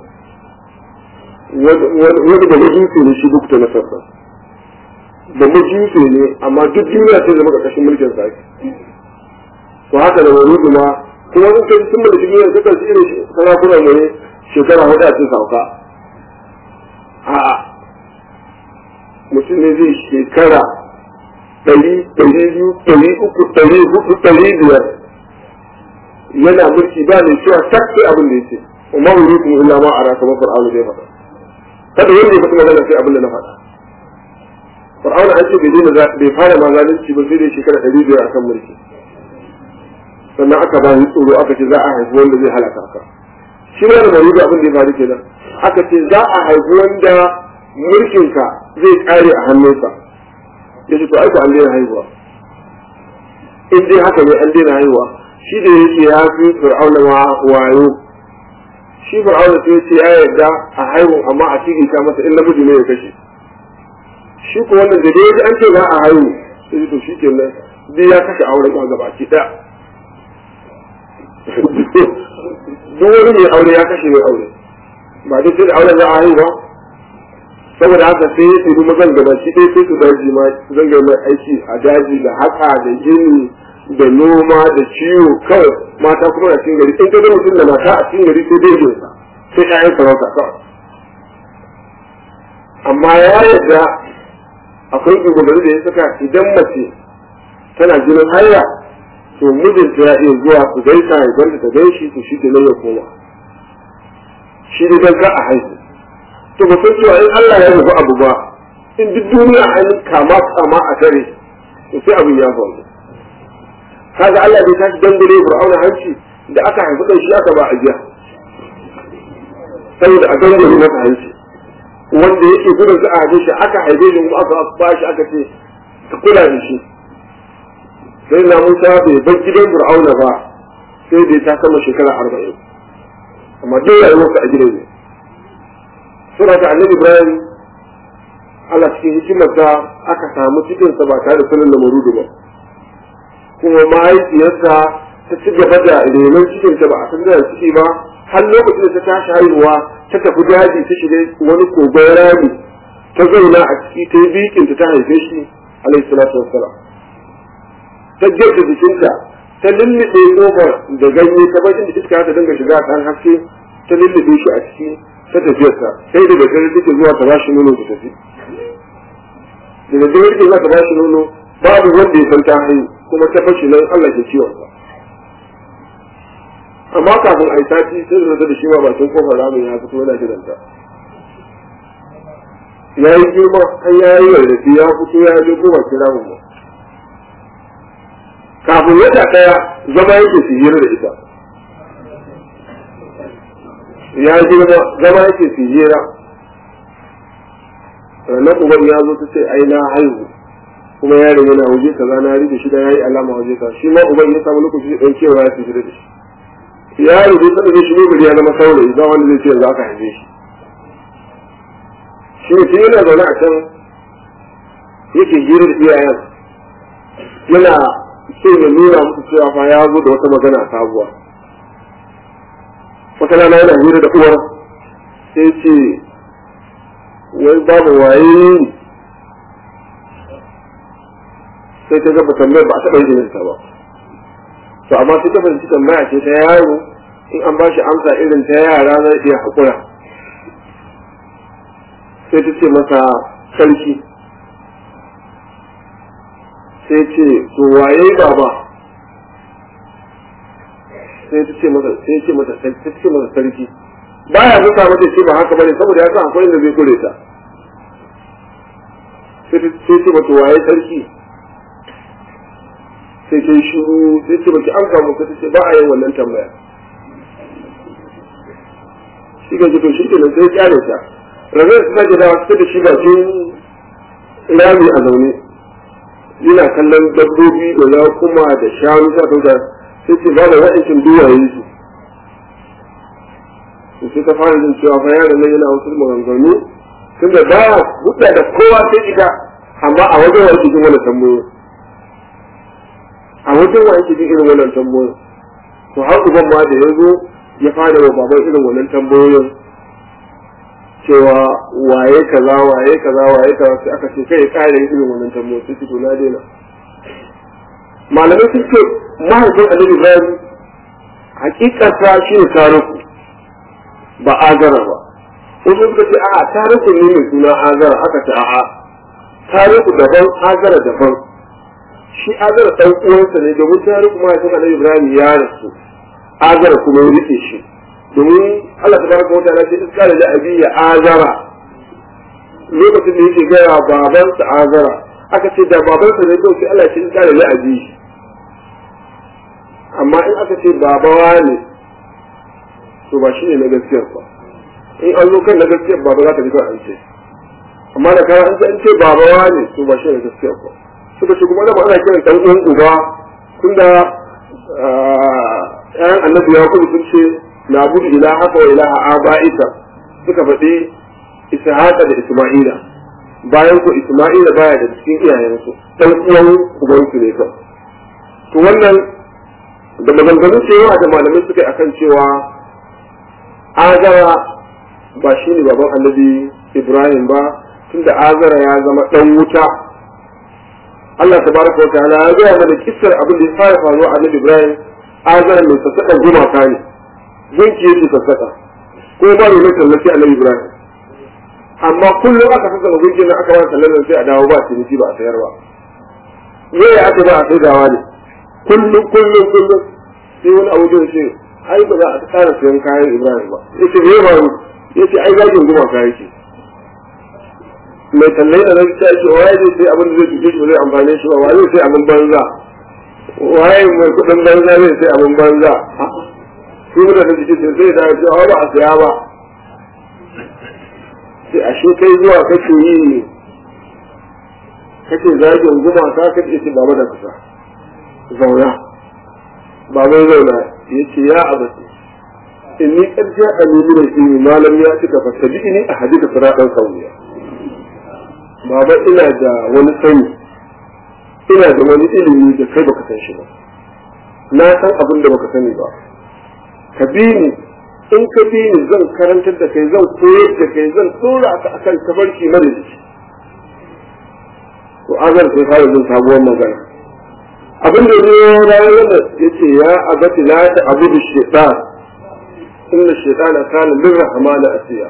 wani da majusi ne shi duk da na sarfa da majusi ne amma duk duniya sai zama ƙarƙashin mulkin sa to haka da wani ma kuma sun kai sun mulki duniya su kan irin sarakuna mu ne shekara hudu a cikin sauka a mutum ne zai shekara ɗari ɗari biyu ɗari uku ɗari hudu ɗari biyar yana mulki ba ne cewa sak sai abin da ya ce umar wuri kuma illa ma a rasa mafar aulu zai faɗa kada wanda ya faɗi magana sai abin da na faɗa Fir'auna an ce bai daina bai fara ma zalunci ba sai dai shekara ɗari biyar akan mulki sannan aka ba ni tsoro aka ce za a haifi wanda zai halaka ka shi ne da mai abin da ya faru kenan aka ce za a haifi wanda mulkinka zai ƙare a hannunsa ya ce to aiko an daina haihuwa in dai haka ne an daina haihuwa shi da yake ya fi fir'auna ma wayo shi fir'auna sai ce ya yarda a haihu amma a cikin ta masa in namiji ne ya kashe shi ko wannan da dai an ce za a haihu sai to shi kenan dai ya kashe auren ma gaba ki daya duk wani mai aure ya kashe mai aure ba dai sai da auren za a haihu ba saboda haka sai ya tsiri mazan gaba shi dai sai su daji ma zanga mai aiki a daji da haka da gini da noma da ciwo kawai mata kuma na cikin gari in ka ga mutum da mata a cikin gari sai dai sa sai ƴaƴan sarauta kawai amma ya yarda akwai shugabanni da ya saka idan mace tana jinin haya to mijinta ya iya zuwa su gaisa ya gwanda ta gaishe to shi kenan ya koma shi ne don ka a haihu to ba san cewa in Allah ya rubu abu ba in duk duniya an kama kama a tare to sai abin ya faru kaga Allah bai tashi dangare Fir'auna hanci da aka haifi dan shi aka ba a jiya saboda a dangare masa hanci wanda yake gudun za a haife shi aka haife shi kuma aka ba shi aka ce ka kula da shi sai na Musa bai bar gidan Fir'auna ba sai dai ta kama shekara arba'in amma duk rayuwarsa a gidan ne sura ta annabi Ibrahim Allah cikin hikimarsa aka samu cikinsa ba tare da sanin lamarudu ba kuma mahaifiyarsa ta ci gaba da renon cikinta ba a san da ciki ba har lokacin da ta tashi haihuwa ta tafi daji ta shiga wani kogon rami ta zauna a ciki ta yi bikinta ta haife shi alaihi salatu wassalam ta gefe jikinta ta lullube kofar da ganye ta bakin da iska ta dinga shiga kan haske ta lullube shi a ciki ta tafiyarsa sai da dare take zuwa ta bashi nono ta tafi da dare take zuwa ta bashi nono babu wanda ya san ta haihu kuma ta fashi nan Allah ke ciwon sa amma kafin a yi sati sai da da shi ma bakin kofar ramin ya fito yana gidanta ya yi girma har ya yi rarrafe ya fito ya je ko bakin ramin ba kafin wata ɗaya zama yake su hira da ita ya girma zama yake su hira na uban ya zo ta ce ai na haihu kuma yaron yana waje kaza na rike shi da yayi alama waje kaza shi ma uban ya samu lokaci dan kewa ya fi da shi yaro dai sanin zai shigo gari ya zama saurayi ba wanda zai ce yanzu aka haife shi shi ne yana zaune a can yake hira da iyayen yana so ya nuna musu cewa fa ya zo da wata magana sabuwa wata rana yana hira da uwar sai ce wai babu waye sai ta gaba tambayar ba a taɓa yin ta ba to amma sai ta fahimci tambaya ce ta yaro in an ba shi amsa irin ta yara zai iya haƙura sai ta ce masa sarki sai ce to waye baba sai ta ce masa sai ce masa sai ta ce masa sarki baya musa mata ce ba haka bane saboda ya san akwai inda zai kure ta sai ta ce mata waye sarki sai ta yi shiru sai ce baki amsa mu sai ta ce ba a yin wannan tambaya shi ga to shi kenan sai kyale ta rabe su sake dawa suka da shi bakin rami a zaune yana kallon dabbobi da ya kuma da shanu sa kauta sai ce ba da waɗancan duwaye su to sai ta fara jin cewa fa yaron nan yana wasu maganganu tunda ba hudda da kowa sai ita amma a wajen wani cikin wani tambayoyi a wajen wa ake jin irin wannan tambayoyin to har uban ma da ya zo ya fara wa baban irin wannan tambayoyin cewa waye kaza waye kaza waye kaza sai aka ce kai kare irin wannan tambayoyin sai to na daina malamai sun ce mahaifin annabi ibrahim hakikata shi ne tariku ba azara ba wasu suka ce a'a tariku ne mai suna azara aka ce a'a tariku daban azara daban shi azara ɗan uwansa ne domin tariku mahaifin annabi ibrahim ya rasu azara kuma ya rike shi domin Allah ta baraka wata na ce iska da abi ya azara lokacin da yake gaya babansa azara aka ce da babansa ne kawai sai Allah ya ce iska da abi amma in aka ce babawa ne to ba shi ne na gaskiyar ba in an zo kan na gaskiyar baba za ka ji kawai an ce amma da kawai an ce an ce babawa ne to ba shi ne na gaskiyar ba suka ce kuma da ana kiran dan uwan uba tunda ƴaƴan annabi ya kuma sun ce na budu ilaha wa ilaha aba'ika suka faɗi ishaqa da isma'ila bayan ko isma'ila baya da cikin iyayensu dan uwan ubansu ne kawai to wannan da maganganu cewa da malamai suka yi akan cewa azara ba shi ne baban annabi ibrahim ba tunda azara ya zama dan wuta Allah tabaraka wa ta'ala ya gaya mana kissar abin da ya fara faruwa a annabi ibrahim azara mai sassaƙar gumaka ne gunki yake sassaƙa ko ba mai mai tallafi annabi ibrahim amma kullum aka saka gunkin nan aka ba tallan sai a dawo ba ciniki ba a sayar ba me ya aka ba a saidawa ne kullum kullum kullum sai wani abu da ce ai ba za a tsara sayan kayan Ibrahim ba yace me ba yace ai zagin guma ka yake mai tallai da zai ce waye zai sai abin da zai tuke shi zai amfane shi ba waye zai sai abin banza waye mai kudin banza zai sai abin banza su da da jiki sai da ce ba a saya ba sai ashe kai zuwa kake yi kake zagin guma ka kake ce ba da kusa zauna baban zauna ya ce ya abati inni qad ja'ani min al-ilmi ma lam ya'tika fattabi'ni ahadika siratan sawiya baba ina da wani sani ina da wani ilimi da kai baka san shi ba na san abin da baka sani ba ka bi ni in ka bi ni zan karantar da kai zan koyar da kai zan tsora ka akan tabarki madadi to azar sai fara jin sabuwar magana abin da zai ranar da ya ce ya abati la ta abu da shaitan inda shaitan kana min rahmana asiya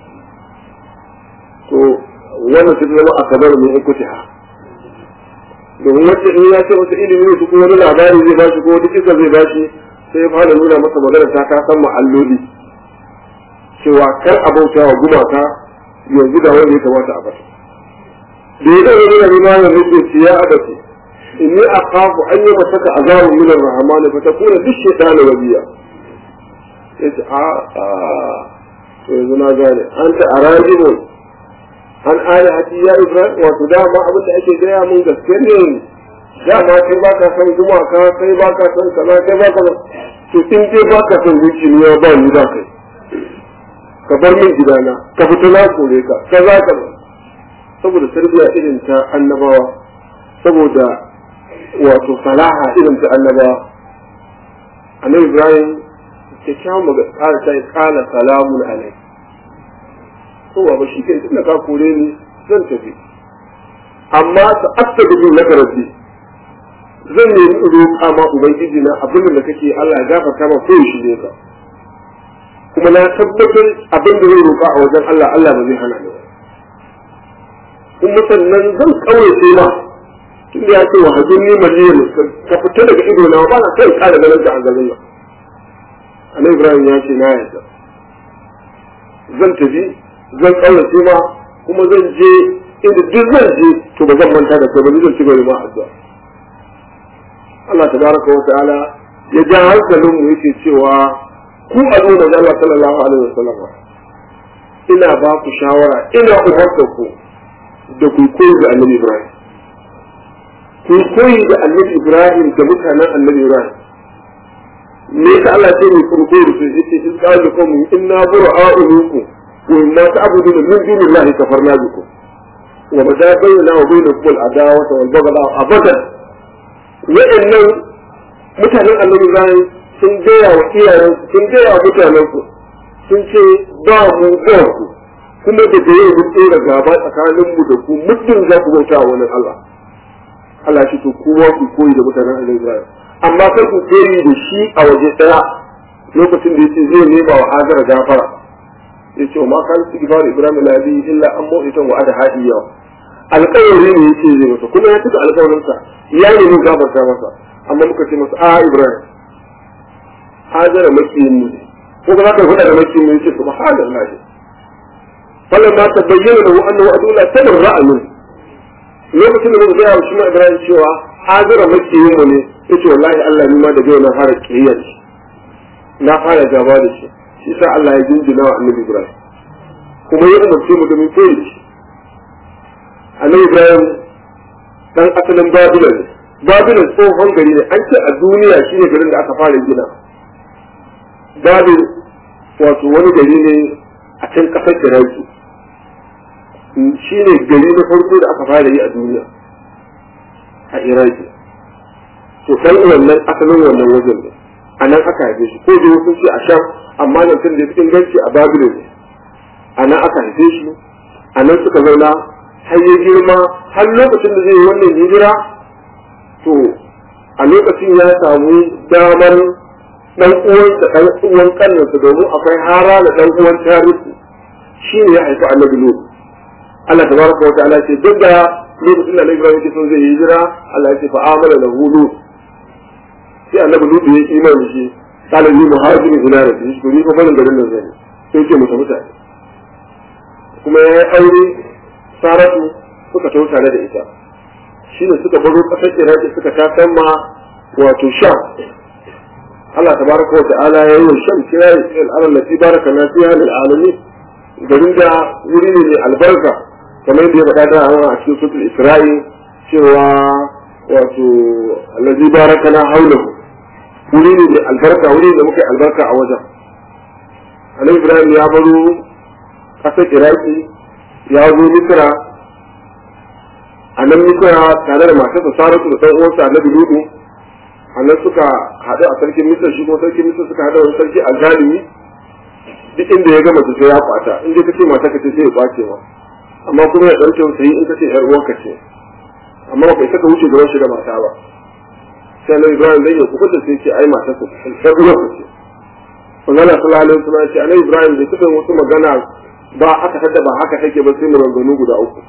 to wannan su zama a kabar mai ikutiha domin wacce in ya ce wata ilimi ne kuma wani labari zai bashi ko wata kisa zai bashi sai ya fara nuna masa magana ta ka san ma'alloli cewa kar a bauta wa gumaka yanzu da wanda ya kamata a bata da ya ɗaga nuna nuna ya rike ya abati inni akhafu an yi masaka azabun min ar-rahman fa takuna lish-shaytani waliya yace a a to yanzu na gane an ta arajibun an ayati ya ibrahim wato dama abin da ake gaya mun gaske ne dama kai ba ka san gumaka kai ba ka san kaza kai ba ka to in dai ba ka san zuciya ba ni da kai ka bar min gidana ka fita na kore ka kaza ka saboda tarbiyya irin ta annabawa saboda wato salaha irin ta annabawa annabi ibrahim kyakkyawan magana ƙara ta ƙala salamun alai kowa ba shi kai tunda ka kore ni zan tafi amma ta asta da bin laka rabbi zan nemi roƙa ma ubangiji na abin da kake Allah ya gafarta ma ko shi ne ka kuma na tabbatar abin da zai roƙa a wajen Allah Allah ba zai hana ni ba kuma sannan zan kaurace ma tun da ya ce wa hajjin ni maliyan ka fita daga ido na ba na kai ƙara ganin ka a garin nan annabi Ibrahim ya ce na yarda zan tafi zan kaurace ma kuma zan je inda duk zan je to ba zan manta da kai ba zan ci gaba ma addu'a Allah tabaraka wa ta'ala ya ja hankalin mu yake cewa ku al'umma da Allah sallallahu alaihi wasallam ina ba ku shawara ina umarta ku da ku koyi da Annabi Ibrahim ku koyi da Annabi Ibrahim da mutanen Annabi Ibrahim me ka Allah ce ni kun koyi su yace in qalu kum inna bura'u minkum wa inna ta'buduna min dunillahi kafarna bikum wa bada bayyana wa bainakum al-adawata wal baghdha abadan wa'annan mutanen Annabi Ibrahim sun gaya wa iyayensu sun gaya wa mutanensu sun ce ba mu ba ku kuma da da yau mun tsira gaba tsakanin mu da ku muddin za ku bauta wa wani Allah Allah shi to kowa ku koyi da mutanen Annabi Ibrahim amma kar ku koyi da shi a waje daya lokacin da yace zai nema wa Hajar gafara yace ma kan istighfar Ibrahim la bi illa an mu'itan wa ada hadiya alƙawari ne yake zai masa kuma ya tuka alƙawarinsa ya nemi gafarta masa amma muka ce masa a Ibrahim hajara makiyin mu ko ba za ka faɗa da makiyin mu yace subhanallah falan ma ta bayyana lahu annahu adula tabarra'a min lokacin da muka ga shi ma Ibrahim cewa hajara makiyin mu ne yace wallahi Allah ni ma da yau na fara kiyayya na fara gaba da shi shi sa Allah ya jinjina wa Annabi Ibrahim kuma ya umarce mu da mu koyi da shi Annabi Ibrahim dan asalin Babylon ne Babylon tsohon gari ne an ce a duniya shine garin da aka fara gina Babil wato wani gari ne a can kasar Iraki shi ne gari na farko da aka fara yi a duniya a Iraki to dan wannan asalin wannan wajen ne a nan aka haife shi ko da wasu ce a sham amma nan tun da ya fi inganci a Babilon ne a nan aka haife shi a nan suka zauna har ya girma har lokacin da zai yi wannan hijira to a lokacin ya samu damar dan uwan da dan uwan kannansa domin akwai hara da dan uwan tarihi shi ne ya haifi annabi lut Allah tabaraka wa ta'ala ce duk da lokacin da Ibrahim yake son zai yi hijira Allah ya ce fa amana lahu lut sai annabi lut ya yi imani shi kana ni muhajirin ila rabbi shi ko ni fa barin garin nan zai sai ce mutum mutane kuma ya yi aure saratu suka tau tare da ita shi ne suka baro kasar iraki suka tasan ma wato sha Allah tabaraka wa ta'ala ya yi wa shan kira ya al'alar lati baraka na fiya lil alamin garin da wuri ne mai albarka kamar yadda ya faɗa da a cikin sutul isra'i cewa wato allazi baraka na haulahu wuri ne mai albarka wuri da muka yi albarka a wajen annabi ibrahim ya baro kasar iraki ya zo misra a nan misra tare da matarsa saratu da ɗan uwansa annabi ludu a nan suka haɗu a sarkin misra shi kuma sarkin misra suka haɗu wani sarki a zalimi duk inda ya gama sai ya kwata in dai kace mata ka ce sai ya kwace ma amma kuma ya ɗauke sai in kace yar uwarka ce amma ba kai saka wuce gaban shi da mata ba sai annabi ibrahim zai yi kuɓuta sai ce ai matarsa yar uwarka ce magana sallallahu alaihi wasallam ce annabi ibrahim bai taɓa wasu magana ba aka tada ba haka take ba sai maganganu guda uku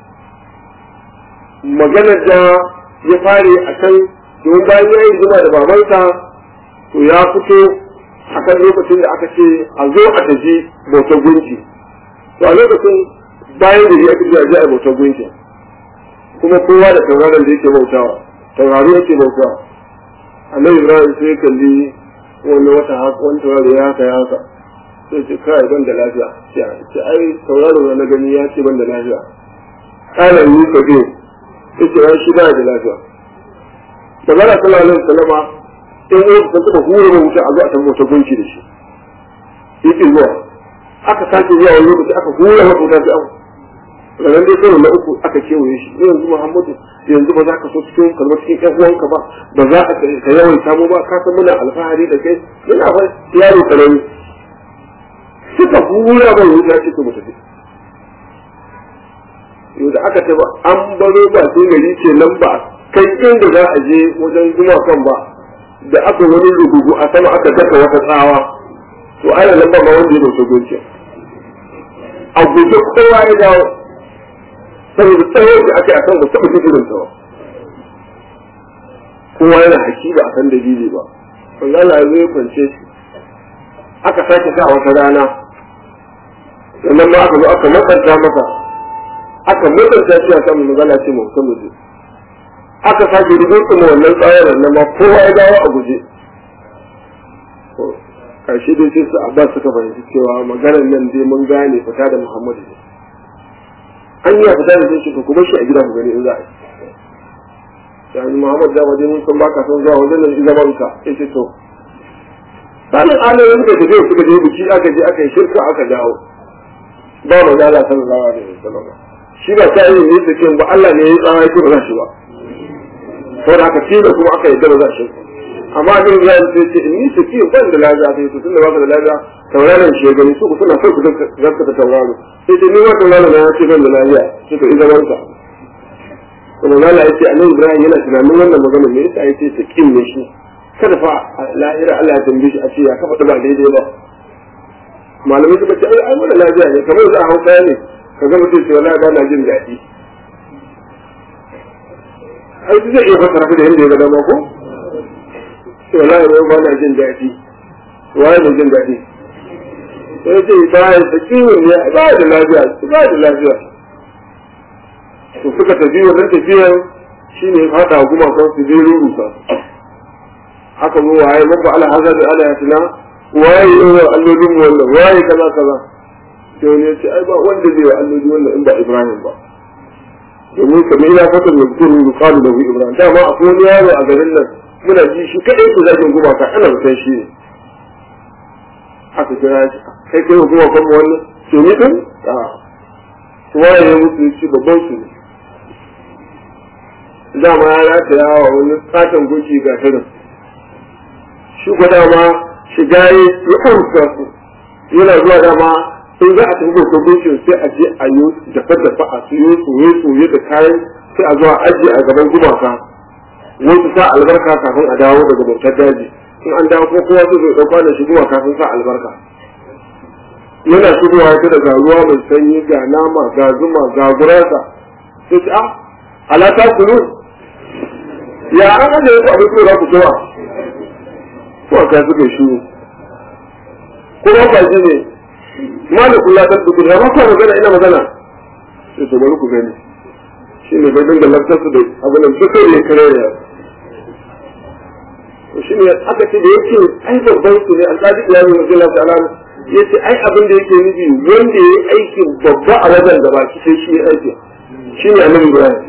maganar da ya fare a kan domin bayan ya yi zuma da babansa to ya fito a kan lokacin da aka ce a zo a tafi bautar gunki to a lokacin bayan da ya kira ji a bautar gunki kuma kowa da tauraron da yake bautawa taurari yake bauta annabi ibrahim sai kalli wani wata haka wani taurari ya haka ya haka sai ce kai ban da lafiya ce ai tauraro na gani ya ce ban da lafiya kana yi ka biyu sai ce ai shi ba da lafiya da bara sallallahu alaihi wasallama in wani ta taba hura mai wuta a zo a san mota gunki da shi yake zuwa aka sake zuwa wani lokaci aka hura mata wuta sai aka ranar dai karo na uku aka kewaye shi yanzu muhammadu yanzu ba za ka so cikin kalmar cikin ƴan uwanka ba ba za ka ka yawan samu ba ka san muna alfahari da kai yana fa yaro karami suka hura mai wuta ce ko mutu yau da aka taba an baro ba sai gari ce nan ba kai inda za a je wajen zuma kan ba da aka wani rugugu a sama aka daka wata tsawa to ana nan ba ma wanda ya dauke gunki a guje kowa ya dawo saboda tsawon da aka yi akan ba taɓa jikirin ta ba kowa yana haki ba a san dalili ba wanda Allah ya zai kwance shi aka sake sa wata rana sannan ma aka zo aka matsanta masa aka matsanta shi a kan magana ce mu san muje aka sake rubutun kuma wannan tsayar nan ma kowa ya dawo a guje karshe dai sai su abbas suka fahimci cewa maganar nan dai mun gane fita da muhammadu ne an yi fita da shi ku kuma shi a gida ku gani in za a yi yani muhammad da wajen mun san baka son zuwa wajen nan zaman ka ya ce to sanin alayin da tafiya suka je biki aka je aka yi shirka aka dawo ba mu da Allah sallallahu alaihi wasallam shi ba ta yi ne da ba Allah ne ya tsara yake ba za shi ba saboda haka shi da kuma aka yi da za shi amma ne ya ce ce ni su ki ban da lafiya sai to tunda baka da lafiya tauraron shi ya gani su suna so ku zaka ta tauraro sai ce ni ma tauraro na ya ce ban da lafiya sai to idan wanka kuma Allah ya ce annabi Ibrahim yana tunanin wannan magana me yasa ya ce ta kin ne shi kada fa lahira Allah ya tambaye shi a ce ya kafa ba daidai ba malamai suka ce ai wannan lafiya ne kamar za a hauka ne ka ga mutum ce wallahi ba na jin daɗi ai zai iya fasara da yadda ya ga dama ko to wallahi wai ba na jin daɗi waye ne jin daɗi sai ce ba ya ta kiwon ne ba da lafiya ba da lafiya to suka tafi wannan tafiyar shine fada gumakan su je rurusa haka zo waye mabba ala hazar da ala yatina waye yawa allolin wannan waye kaza kaza sai wani ya ce ai ba wanda zai wa alloli wannan in ba ibrahim ba domin kamar ya fata mai kuru da kalu da ibrahim dama akwai wani yaro a garin nan muna ji shi kadai ku zagin gumaka ana mutan shi ne aka kira shi kai kai gumakan mu wannan to ni din a waye ya mutu shi babban su ne dama ya rataya wa wani katon gunki ga shirin shi ko dama shiga ya yi amsa su yana zuwa dama in za a tafi babban gunkin sai a je a yi dafa dafa a siyo soye soye da kayan sai a zuwa ajiye a gaban gumaka wasu sa albarka kafin a dawo daga bautar daji in an dawo ko kowa zai zai ɗauka da shi gumaka sun sa albarka yana shigowa ta daga ruwa mai sanyi ga nama ga zuma ga gurasa sai ce a ala ta kulu ya an ajiye ku abin da za ku kowa ko ka suka shi ko ba ba ne malikul la tadbukun ya ba ku magana ina magana sai to bari ku gani shi ne bai dinga lantarsu da abin da suka yi kare ya shi ne aka ce da yake ai babban su ne alƙadi iyali wa jalla ta'ala ya ce ai abin da yake nufi wanda ya yi aikin babba a wajen da baki sai shi ya aiki shi ne annabi ibrahim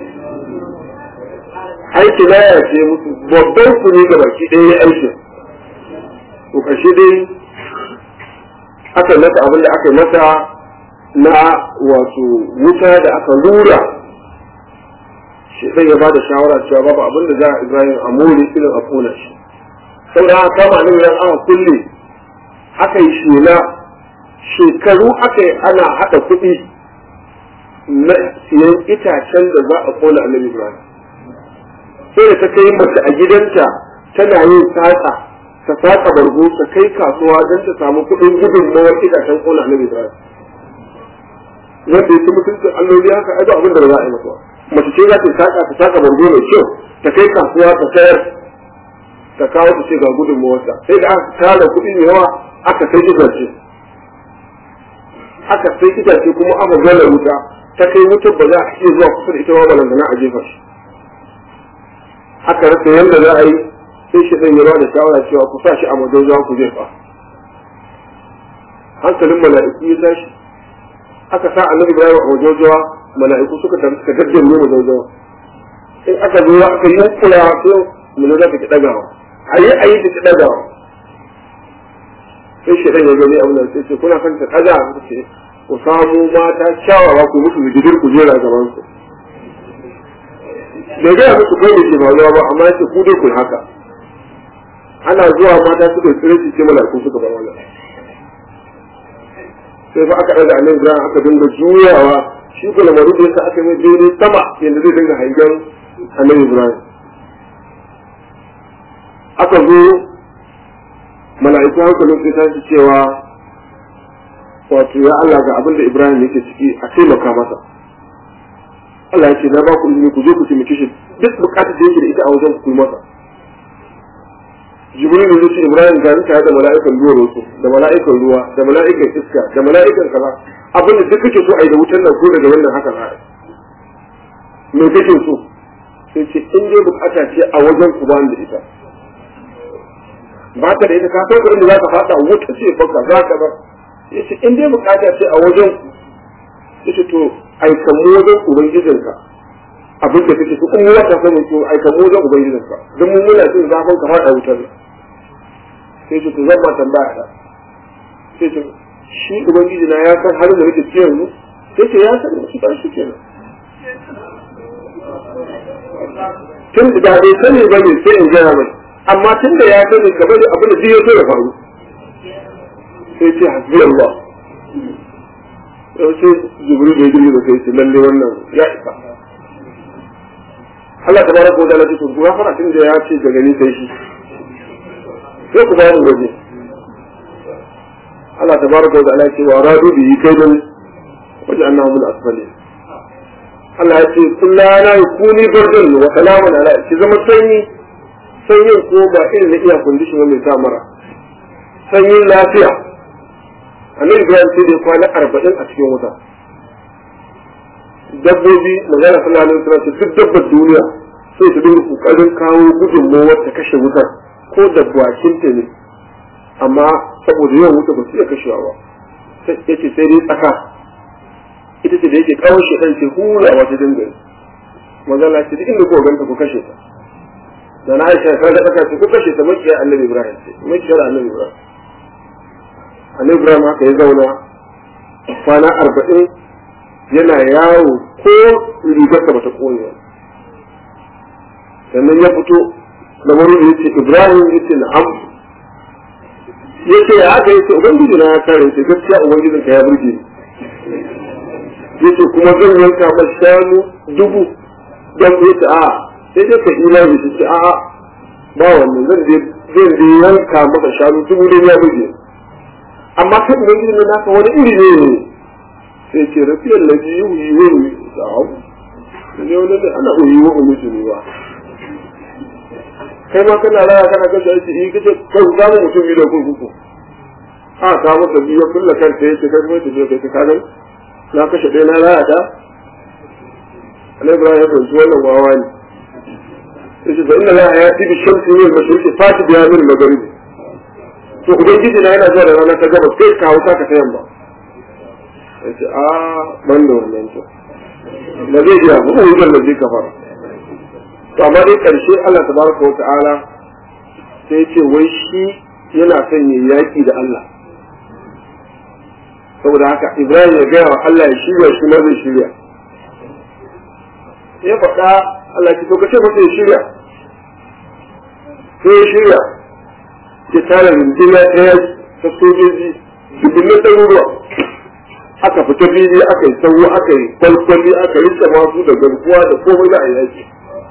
aiki na ya ce musu babban su ne ga baki ɗaya ya aiki to kashe dai aka masa abin da aka yi masa na wato wuta da aka rura shi zai ya bada shawara cewa babu abin da za a ibrahim a more irin a kona shi saboda haka kama nan yan aka kulle aka yi shela shekaru aka yi ana haɗa kuɗi na siyan itacen da za a kona annabi ibrahim sai da ta kai mace a gidanta tana yin saƙa ta saƙa bargo ta kai kasuwa don ta samu kuɗin gudunmawar itacen kona annabi ibrahim wanda ya ci mutuncin alloli haka ai ba abin da ba za a yi masa mace ce za ta saƙa ta saƙa bargo mai kyau ta kai kasuwa ta sayar ta kawo ta ce ga gudunmawarta sai da aka tara kuɗi mai yawa aka sai itace aka sai itace kuma aka gana wuta ta kai wutar ba za a iya zuwa kusa da ita ba balantana a jefa shi aka rasa yadda za a yi sai shi ɗan ya ba da shawara cewa ku sa shi a madauza ku jefa hankalin mala'iku ya tashi aka sa annabi ibrahim a madauzawa mala'iku suka tafi suka gaddame madauzawa in aka zo aka yi kula sai mun za ta ki dagawa ayi ayi ta ki dagawa sai shi ɗan ya gani abin da sai ce kuna kan ta ɗaga ku ce ku samu mata kyawawa ku musu zigidir ku jera gaban su bai gaya musu kai da ke faruwa ba amma ya ce ku dai ku haka ana zuwa mata suka tsire shi ce mala'iku suka bar wannan sai fa aka ɗaga annabi Ibrahim aka dinga juyawa shi ko lamarin da yasa aka mai daidai sama yadda zai dinga hangen annabi Ibrahim aka zo mala'iku hankalin sai ta cewa wato ya Allah ga abin da Ibrahim yake ciki a taimaka masa Allah ya ce na ba ku izini ku je ku taimake shi duk bukatar da yake da ita a wajen ku yi masa Jibril ya ce Ibrahim ga ni tare da mala'ikan ruwa rosu da mala'ikan ruwa da mala'ikan iska da mala'ikan kaza abin da duk kake so a yi da wutar nan ko daga wannan haka za a yi me kake so sai ce in dai bukata ce a wajen ku ba da ita ba ta da ita ka san kuɗin da za ka fada wuta ce baka za ka ba yace in dai bukata ce a wajen yace to aikan mu wajen ubangijinka abin da kake so in mu wata sani to aikan mu wajen ubangijinka dan mun muna jin zafin ka fada wutar sai ce to zan ma tambaya ta sai ce shi ubangiji na ya san halin da nake ciki yanzu sai ce ya san shi ba shi kenan tun da bai sani ba ne sai in gaya mai amma tun da ya sani kamar da abin da zai so ya faru sai ce hasbi Allah sai jibril da jibril da sai ce lalle wannan ya isa Allah ta baraka wa ta'ala ce ku gafara tun da ya ce daga ni sai shi sai ku bayan waje Allah ta baraka wa ta'ala ce wa radu bi kaidan wajen annahu min asfali Allah ya ce kullana yakuni bardan wa salamun ala ki zama sanyi sanyin ko ba irin na iya kundishin mai sa mara sanyin lafiya annabi ibrahim sai da kwana arba'in a cikin wuta dabbobi magana sallallahu alaihi wasallam duk dabbar duniya sai su dinga kokarin kawo gudunmawar ta kashe wutar ko da bakin ta ne amma saboda yawan wuta ba su iya kashewa ba yace sai dai tsaka ita ce da yake kawo shi dan ce hurawa ta dinga magana ce duk inda ko ganta ku kashe ta da na aisha ta ga tsaka ce ku kashe ta makiyar annabi ibrahim ce makiyar annabi ibrahim annabi ibrahim haka ya zauna kwana arba'in yana yawo ko rigarsa bata kone ba sannan ya fito da wani ya ce ibrahim ya ce na'am ya ce ya haka ya ce ubangiji na ya kare ce gaskiya ubangijin ka ya burge ya ce kuma zan yanka ma shanu dubu don ya ce a sai dai ka imani su ce a ba wannan zan je yanka maka shanu dubu ne ya burge amma kai ubangiji na naka wani iri ne sai ce rafiyar na ji yi wani sa'abu ne wani da ana uyi wa umutu ne ba kai ma kana raya kana kashe aiki yi kace kan samu mutum biyu da kurkuku a ta masa biyu ya kulla kanta ya ce kai kuma tafiya kai ka gani na kashe ɗaya na raya ta annabi ibrahim ya fahimci wannan wawa ne yace fa inna la hayati bi shamsi min al-mashriqi fati biha min al-maghribi to ubangiji na yana zuwa da rana ta gabas kai ka hausa ka ta yamma yace a ban da wannan to da zai iya ba ko da zai kafara to amma dai karshe Allah tabaraka wa ta'ala sai ya ce wai shi yana son ya yaki da Allah saboda haka Ibrahim ya gaya wa Allah ya shirya shi ma zai shirya ya faɗa Allah ki to kace masa ya shirya sai ya shirya ya tara rundunar ɗaya ta sojoji dubbunan ɗaruruwa aka fita fili aka yi sauro aka yi kwalkwali aka rike masu da garkuwa da komai da a yaki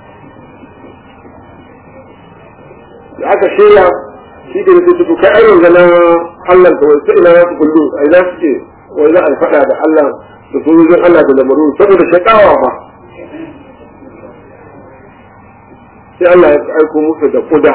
da aka shirya shi da yake tuku kai ayyuka na Allah da wasu ina za su kullu a ina suke wai za a faɗa da Allah da sojojin Allah da lamaru saboda shakawa ba sai Allah ya aiko musu da kuda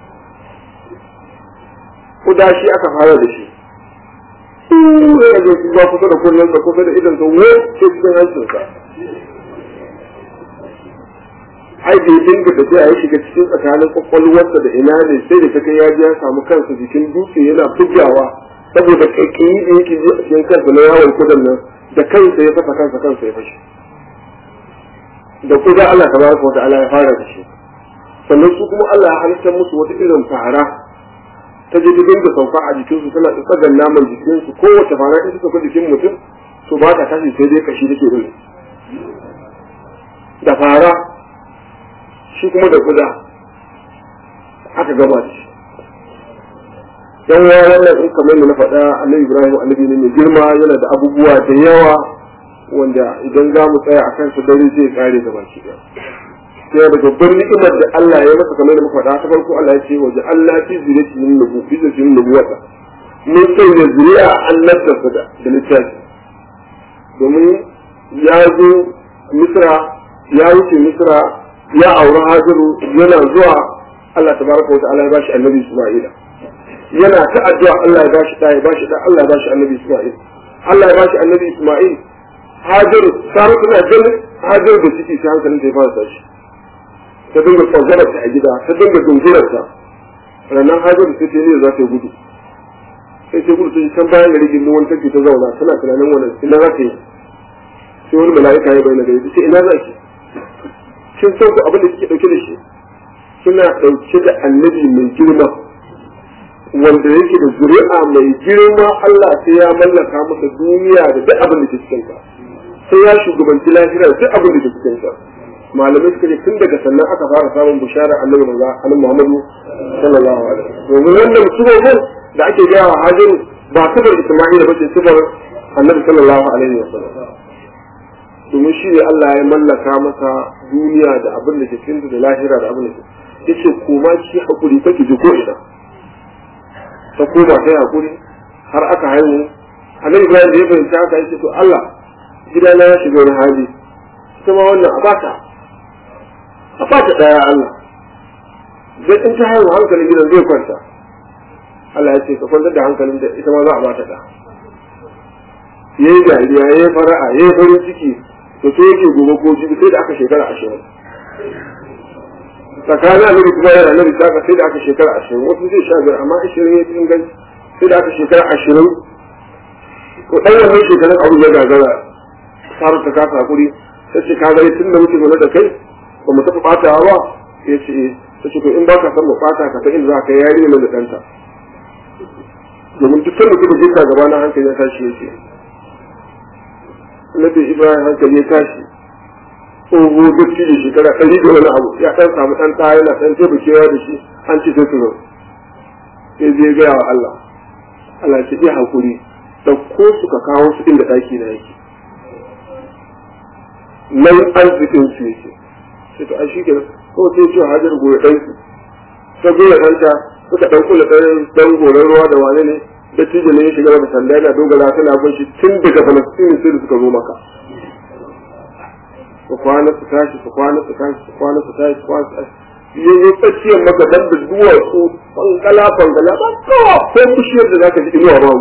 kuda shi aka fara da shi ya zo ba kusa da kullum da kusa da idan sa wo ke cikin hancin sa ai da ya dinga da ya shiga cikin tsakanin kwakwalwarsa da ina ne sai da ta kai ya ji ya samu kansa jikin dutse yana bugawa saboda kaikayi da yake ji a cikin kansa na yawon kudan nan da kansa ya fasa kansa kansa ya fashe da kuda Allah tabaraka wa ta'ala ya fara da shi sannan su kuma Allah ya halittar musu wata irin fara ta je dinga sauka a jikinsu tana tsagan naman jikinsu kowace fara in ta sauka jikin mutum to ba ta tashi sai dai kashi take bin da fara shi kuma da kuda aka gama da shi yan wa wannan in kamar yadda na faɗa annabi ibrahim annabi ne mai girma yana da abubuwa da yawa wanda idan za mu tsaya a kansu dare zai kare da baki ɗaya sai da babban ni'imar da Allah ya masa kamar da muka faɗa ta farko Allah ya ce wa ja'alna fi zuriyati min nubu fi zuriyati min nubuwata mun sanya zuriya annabta su da da littafi domin ya zo misra ya wuce misra ya auri hajaru yana zuwa Allah tabaraka wa ta'ala ya bashi annabi Isma'ila yana ta addu'a Allah ya bashi da ya bashi da Allah ya bashi annabi Isma'il Allah ya bashi annabi Isma'il hajaru sai tana ganin hajaru da ciki sai hankalin ta ya fara tashi ta dinga tsogararta a gida ta dinga dungurarta ranar hajjar sai ta ne za ta gudu sai ta gudu ta can bayan gari gindin wani take ta zauna tana tunanin wani ina za ta yi sai wani mala'ika ya bayyana gari sai ina za ki kin san ku abin da kike dauke da shi kina dauke da annabi mai girma wanda yake da zuri'a mai girma Allah sai ya mallaka masa duniya da duk abin da ke cikin ta sai ya shugabanci lahira da duk abin da ke cikin ta malamai suka ce tun daga sannan aka fara samun bishara annabi manzo annabi Muhammadu sallallahu alaihi wasallam domin wannan sirrin da ake gaya wa Hajaru ba sifar Isma'ila ba ce sifar annabi sallallahu alaihi wasallam domin shi ne Allah ya mallaka masa duniya da abin da ke cikin da lahira da abin da ke yace koma shi hakuri take ji ko ina ta koma ta hakuri har aka haihu annabi Ibrahim da ya fahimci haka yace to Allah gidana ya shiga wani hali kuma wannan a baka a fata ɗaya Allah zai in ta haihu hankalin gidan zai kwanta Allah ya ce ka kwantar da hankalin da ita ma za a bata ɗa ya yi dariya ya yi fara'a ya yi farin ciki da so yake gobe ko jibi sai da aka shekara ashirin tsakanin annabi kuma yana annabi saka sai da aka shekara ashirin wasu zai sha biyar amma ashirin ya fi inganci sai da aka shekara ashirin ko ɗan wannan shekarun abu ya gagara sarar ta kasa hakuri sai ce ka gani tun da muke zaune da kai ba mu taɓa ɓatawa ba ya ce ta ce to in ba ka san mu ɓata ka ta inda za ka yari ne da ɗanta domin duk sanda kuma jinta gaba na hankali ya tashi ya ce Nabi Ibrahim hankali ya tashi tsoho duk da shekara ɗari da wani abu ya ɗan samu ɗan ɗaya yana ɗan taimakewa da shi an ce sai su zo sai zai gaya wa Allah Allah ce iya haƙuri ɗauko su ka kawo su inda ɗaki na yake nan arzikin su yake sai to ai shikenan ko sai ce hajar goye dan su ta goye ɗanta suka dan kula dan dan goren ruwa da wane ne da tije ne ya shiga da sanda yana dogara tana bin shi tun daga Palestine sai da suka zo maka su kwana su tashi su kwana su tashi su kwana su tashi su kwana su tashi ya zo tsakiyar maka dan da duwatsu fangala fangala ba kowa ko bishiyar da zaka ji inuwa ba mu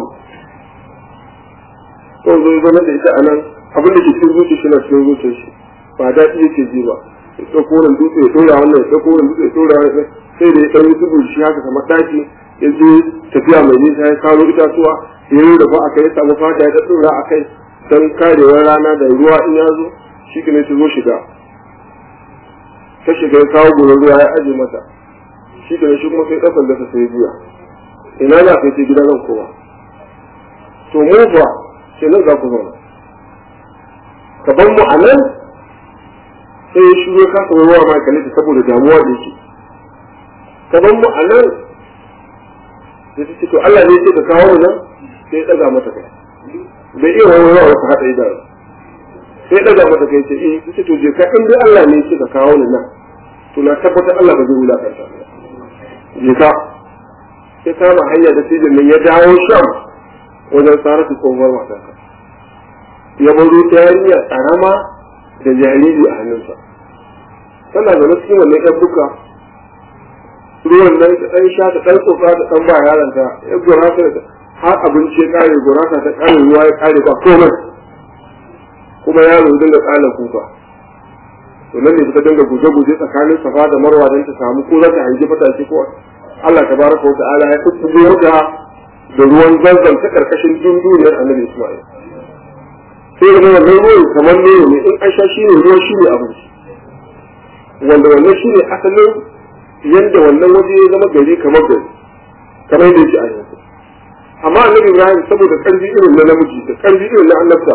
to zo zama da ita anan abin da ke cikin zuciya shi na cikin zuciyar shi ba daɗi yake ji ba ya ɗauko wannan dutse ya ɗora wannan ya ɗauko wannan dutse ya ɗora wannan sai da ya ɗan yi tudu shi haka kamar ɗaki ya je tafiya mai nisa ya kawo itatuwa ya yi da ba a kai ya samu fata ya ɗaɗɗora a kai don karewar rana da ruwa in ya zo shi ne ta zo shiga ta shiga ya kawo gurin ruwa ya aje mata shi ne shi kuma sai ɗasan dasa sai biya ina za ka yi gida zan kowa to mu fa sai nan za ku zauna ka bar mu a nan sai ya shigo ka kasa ruwa ma kalle ta saboda damuwa da yake ka bar mu a nan sai ta ce to Allah ne ce ka kawo mu nan sai ya ɗaga mata kai bai iya wani ruwa wata haɗa idanu sai ɗaga mata kai ce eh ta ce to je ka in dai Allah ne ce ka kawo ni nan to na tabbatar Allah ba zai wulakanta je ka sai kama hanya da sijin nan ya dawo sham wajen sarrafa tsohuwar matarka ya baro ta yarinya karama da jariri a hannunsa tana zama cikin wannan yan buka ruwan nan ta ɗan sha ta ɗan tsofa ta ɗan ba yaranta ya gurasa da har abinci ya ƙare gurasa ta ƙare ruwa ya ƙare ba komai kuma yaro dinga ƙala kuka to to nan ne suka dinga guje-guje tsakanin safa da marwa don ta samu ko za ta hangi fatake ko Allah tabaraka wa ta'ala ya kutsubo ta da ruwan zanzan ta karkashin dunduniyar annabi Ismail sai ga wannan ruwan kamar ne ne in an sha shi ne ruwan shi ne abinci wanda wannan shi ne asalin yadda wannan waje ya zama gari kamar gari kamar yadda yake a yanzu amma annabi Ibrahim saboda karfi irin na namiji da karfi irin na annabta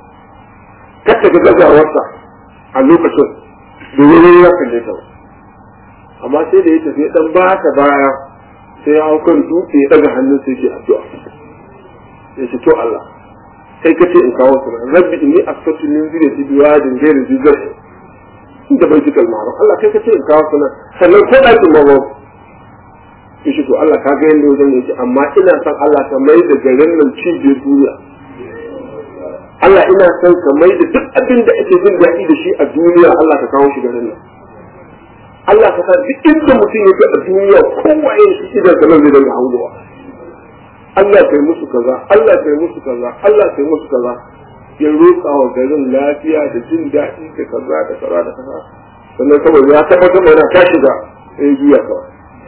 kata ga gazawarsa a lokacin da wani ya kalle ta amma sai da ya tafi dan ba ta baya sai ya hau kan dutse ya daga hannun sai ke addu'a ya ce to Allah kai kace in kawo su rabbi inni asfatu min zuriyati biwadin ghayri zizar inda bai jikal ma'ruf Allah kai kace in kawo su sannan ko dakin ma ba shi to Allah ka ga yanda wajen yake amma ina son Allah ka mai da garin nan cibiyar duniya Allah ina son ka mai da duk abin da ake jin daɗi da shi a duniya Allah ka kawo shi garin nan Allah ka sa duk inda mutum yake a duniya kowaye shi idan ka nan zai dinga hangowa Allah kai musu kaza Allah kai musu kaza Allah kai musu kaza ya roƙa wa garin lafiya da jin daɗi da kaza da kaza da kaza sannan saboda ya tabbatar da yana ta shiga ya yi juya kawai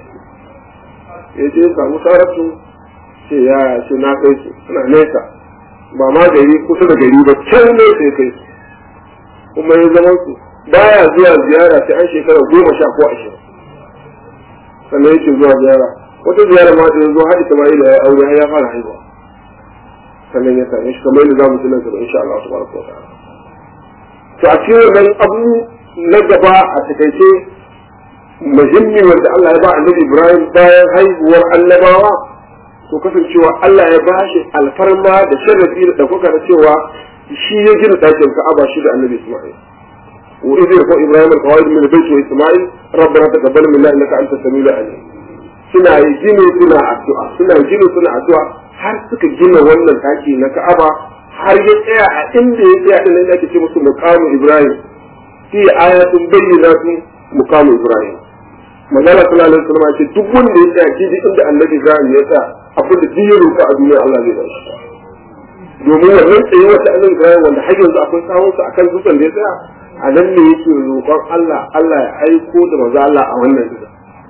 ya je samu saratu ce ya ce na kai su suna nesa ba ma gari kusa da gari ba can ne sai kai su kuma ya zama su baya zuwa ziyara sai an shekara goma sha ko ashirin sannan yake zuwa ziyara wata ziyara ma da ya zo haɗi Ismaila ya aure ya fara haihuwa sannan ya same shi kamar yadda za mu tunan sa insha Allah subhanahu wa ta'ala to a cikin wannan abu na gaba a takaice muhimmi wanda Allah ya ba annabi Ibrahim bayan haihuwar annabawa to kasancewa Allah ya bashi alfarma da sharafi da ɗaukaka da cewa shi ya gina ɗakin Ka'aba shi da annabi Isma'il wa idh yarfa Ibrahim al-qawaid min bayt wa Isma'il rabbana taqabbal minna innaka antas samiul alim suna yi gini suna addu'a suna gini suna addu'a har suka gina wannan ɗaki na Ka'aba har ya tsaya a inda ya tsaya din da ake ce musu muqamu Ibrahim fi ayatun bayyinatun muqamu Ibrahim manzala sallallahu alaihi wasallam ce duk wanda ya tsaya kiji inda annabi Ibrahim ya tsaya abin da duk ya roƙa a duniya Allah zai bashi domin wannan tsaye wata annabi Ibrahim wanda har yanzu akwai sawun sa akan dutsen da ya tsaya a nan ne yake roƙon Allah Allah ya aiko da manzo Allah a wannan dutsen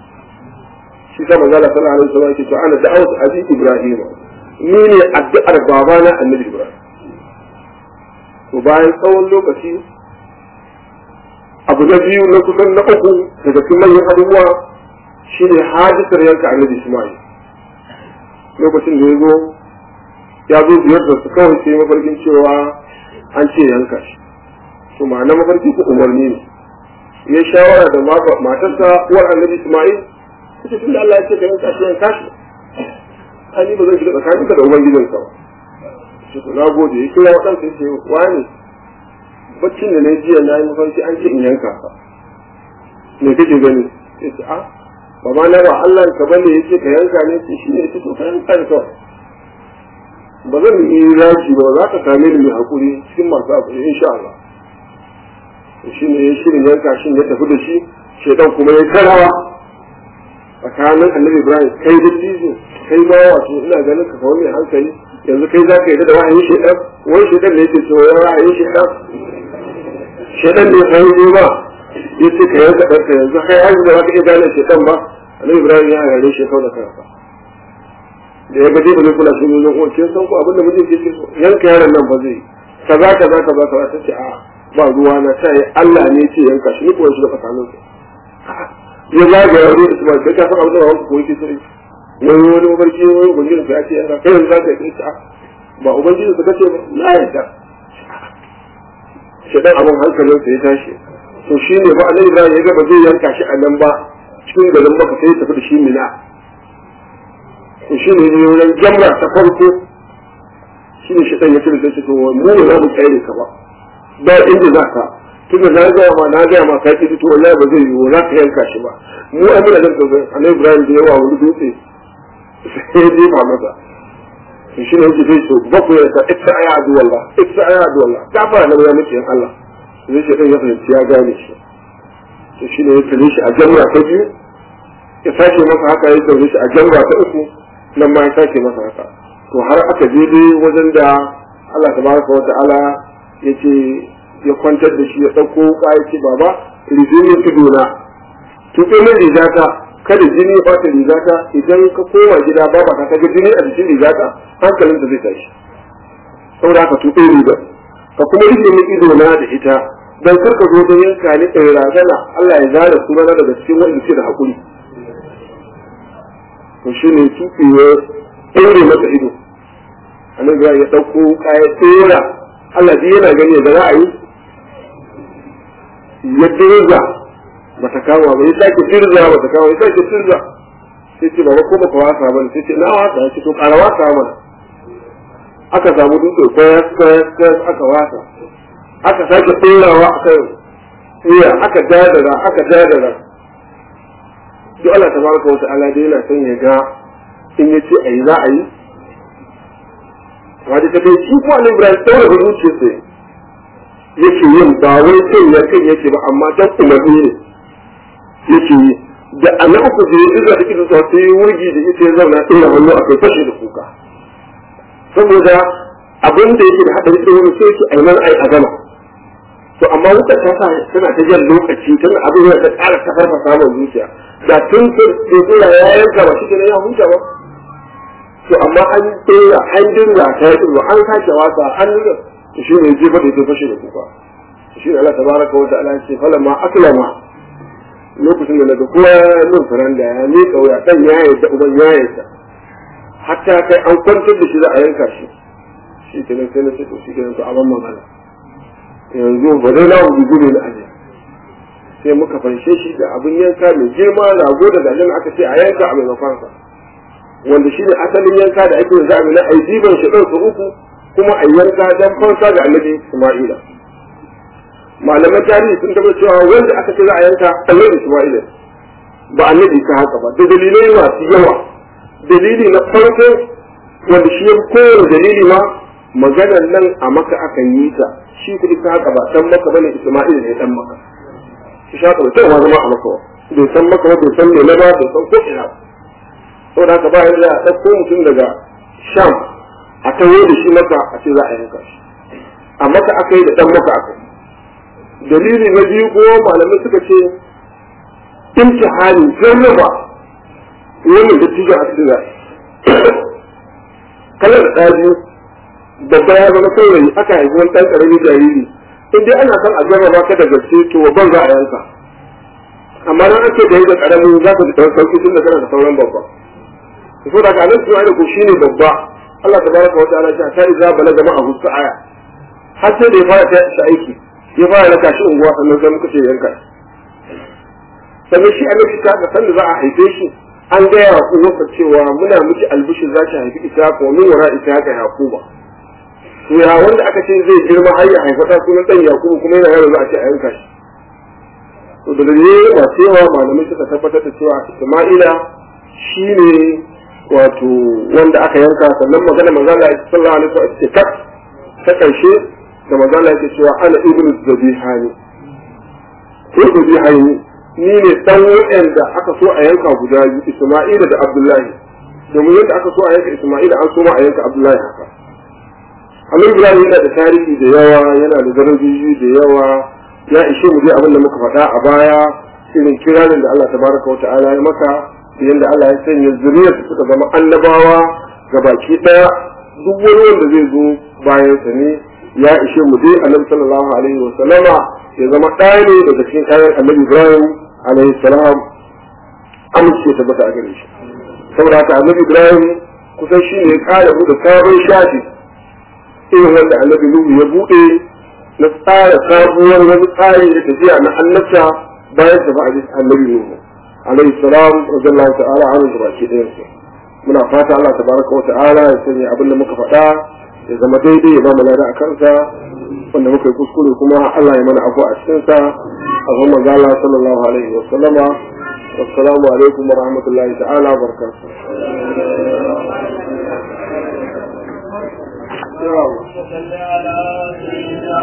shi sa manzala sallallahu alaihi wasallam ke to ana da'awat abi Ibrahim ni ne addu'ar babana annabi Ibrahim to bayan tsawon lokaci abu na biyu na kusan na uku daga cikin manyan abubuwa shine hadisar yanka annabi Ismail lokacin da ya zo ya zo ziyartar su kawai sai mafarkin cewa an ce yanka shi to ma'ana mafarki ko umarni ne ya shawara da matarsa uwar annabi Ismail ita tunda Allah ya ce ka yanka shi yanka shi ani ba zan shiga tsakaninka da ubangijinka ba shi to na gode ya kira waɗansa ya ce wani baccin da na jiya na yi mafarki an ce in yanka ka me kake gani ya ce a ba ma na ba Allah ka bane ya ce ka yanka ne ce shi ne ya ce to ka yanka ne kawai ba zan yi rashi ba za ka same ni mai hakuri cikin masu hakuri insha Allah shi ne ya shirin yanka shi ya tafi da shi shaidan kuma ya karawa tsakanin annabi Ibrahim kai da tizo kai ba wato ina ganin ka kawo mai hankali yanzu kai za ka yi da wahayin shaidan wani shaidan ne yake cewa wahayin shaidan shaidan ne sai yi ba ya ce ka yanka ɗanka yanzu kai har da za ka iya gane shaidan ba annabi ibrahim ya gare shi kawai da kansa da ya gaje ba zai kula shi ne ko kin san ko abinda mijin ke so yanka yaron nan ba zai kaza kaza kaza kaza ta ce a ba ruwa na sai Allah ne ce yanka shi ni ko shi da tsakanin su ya zaga ya rubuta kuma kai ka san abin da wanka ko yake sai wani wani mafarki wani ubangiji ya ce yanka kai yanzu za ka yi ta ba ubangiji ka ce ba na yarda shaidan abin hankalinsa ya tashi to shi ne ba a nan ya ga ba zai yanka shi a nan ba cikin garin maka sai ya tafi da shi mina to shi ne wurin jamra ta farko shi ne shaidan ya kira sai to mu ne za mu tsere ka ba ba inda za ka tunda na gaya ma na gaya ma ka ki to wallahi ba zai yi za ka yanka shi ba mu ai muna da annabi Ibrahim da yawa wani dutse sai ya jefa masa to shi ne yake zai so bakwai ya ta ita aya adu wallah ita aya adu wallah ta fara nan ya mutu yan Allah zai ce dan ya fahimci ya gane shi to shi ne ya tare shi a jamra ta biyu ya sake masa haka ya tare shi a jamra ta uku nan ma ya sake masa haka to har aka je dai wajen da Allah tabaraka wa ta'ala ya ce ya kwantar da shi ya ɗauko wuka ya ce baba rijinin idona tuɓe min rigata kada jini ya ɓata rigata idan ka koma gida ba ba ka ga jini a jikin rigata hankalin da zai tashi saboda haka tuɓe riga ka kuma rike min idona da ita dan kar ka zo da yanka ni in razana Allah ya zara sunana daga cikin wanda ke da hakuri to shine tuɓe ya ɗaure masa ido annabi ya ɗauko kaya tsora Allah ji yana gani da ra'ayi ya dirza ba ta kama ba ya sake dirza ba ta kama ya sake dirza sai ce baba ko baka wasa ba sai ce na wasa ya ce to ƙara wasa mana aka samu dutse kwayas kwayas kwayas aka wasa aka sake tsorawa aka iya aka dadara aka dadara duk Allah tabaraka wa ta'ala dai yana son ya ga in ya ce ayi za a yi wanda ta kai shi kuma Ibrahim tsora da zuciyarsa yake yin ba wai kai ya kai yake ba amma dan umarni ne yake yi da ana uku da ya iza da kisa sai wurgi da ita ya zauna ina hannu a kai fashe da kuka saboda abin da yake da hadari sai wani sai yake aiman ai a gama to amma wutar ta sa tana ta jan lokaci tana abin da ta ƙara ta farfa samun zuciya da tun sai ya yanka ba shi ne ya huta ba to amma an tsira an dinga ta yi tsiro an sake wasa an nuna to shi ne jefa da ya fashe da kuka shi ne Allah tabaraka wa ta'ala ce falamma aslama lokacin da daga kowa min faranda ya ne kauya dan ya yarda uban ya yarda hatta kai an kwantar da shi za a yanka shi shi kenan sai na ce to shi kenan to aban magana yanzu ba dai na gudu ne na aje sai muka fanshe shi da abin yanka mai girma rago da dalilin aka ce a yanka a maimakon sa wanda shi ne asalin yanka da ake yanzu amina a yi diban shi ɗansu uku kuma a yanka don fansa ga annabi Isma'ila. Malaman tarihi sun tabbata cewa wanda aka ce za a yanka annabi Isma'ila ba annabi ka haka ba da dalilai masu yawa dalili na farko wanda shi ya kowane dalili ma maganar nan a maka aka yi ta shi kuɗi ka haka ba dan maka bane Isma'ila ne dan maka shi shaka ba kyau ma zama a maka ba bai san maka ba bai san me na ba bai san ko ina ba saboda haka ba yadda a ɗauko mutum daga sham a tawo da shi maka a ce za a yanka shi a maka aka yi da ɗan maka aka yi dalili na biyu ko malamai suka ce imtihani jarraba wannan da tijan a cikin kalar da ɗaya biyu babba ya zama saurayi aka haifi wani ɗan ƙaramin jariri in dai ana son a jarraba ka da gaske to ban za a yanka amma nan ake da yi da ƙaramin za ka ji ɗan sauki tun da kana da sauran babba so daga nan su aida ko shine babba Allah tabaraka wa ta'ala ta iza balaga ma abu aya har sai da ya fara ta aiki ya fara raka shi unguwa sannan sai muka ce yanka sannan shi annabi ta ga sanda za a haife shi an gaya wa uwarsa cewa muna miki albishin za ki haifi ita ko min wara ita ga yakuba to ya wanda aka ce zai girma har ya haifa ta sunan dan yakubu kuma yana yaro za a ce a yanka shi to da dalilai masu yawa malamai suka tabbatar da cewa isma'ila shine wato wanda aka yanka sannan magana manzala sallallahu alaihi wasallam ce kat ta karshe da manzala yake cewa ana ibnu zabihani ko zabihani ni ne dan wanda aka so a yanka guda biyu Isma'ila da Abdullahi domin yadda aka so a yanka Isma'ila an so ma a yanka Abdullahi haka Amin Ibrahim yana da tarihi da yawa yana da darajoji da yawa ya ishe mu dai abin da muka faɗa a baya irin kiranin da Allah tabaraka wa ta'ala ya maka yadda Allah ya sanya zuriyar suka zama annabawa ga baki daya duk wani wanda zai zo bayan sa ne ya ishe mu dai annabi sallallahu alaihi wa sallama ya zama ɗaya ne daga cikin kayan annabi Ibrahim alaihi salam amince ta bata a gare shi saboda haka annabi Ibrahim kusan shi ne ya kare mu da sabon shafi irin wanda annabi Nuhu ya buɗe na tsara sabuwar wani tsari da tafiya na annabta bayan tafi annabi Nuhu alaihi salam radiyallahu ta'ala anhu da baki ɗayan su muna fata Allah tabaraka wa ta'ala ya sanya abin da muka faɗa ya zama daidai ya ba mu lada a kansa wanda muka yi kuskure kuma Allah ya mana afu a cikin sa a kuma manzo Allah sallallahu alaihi wa sallama assalamu alaikum wa rahmatullahi ta'ala wa barakatuh وصل على سيدنا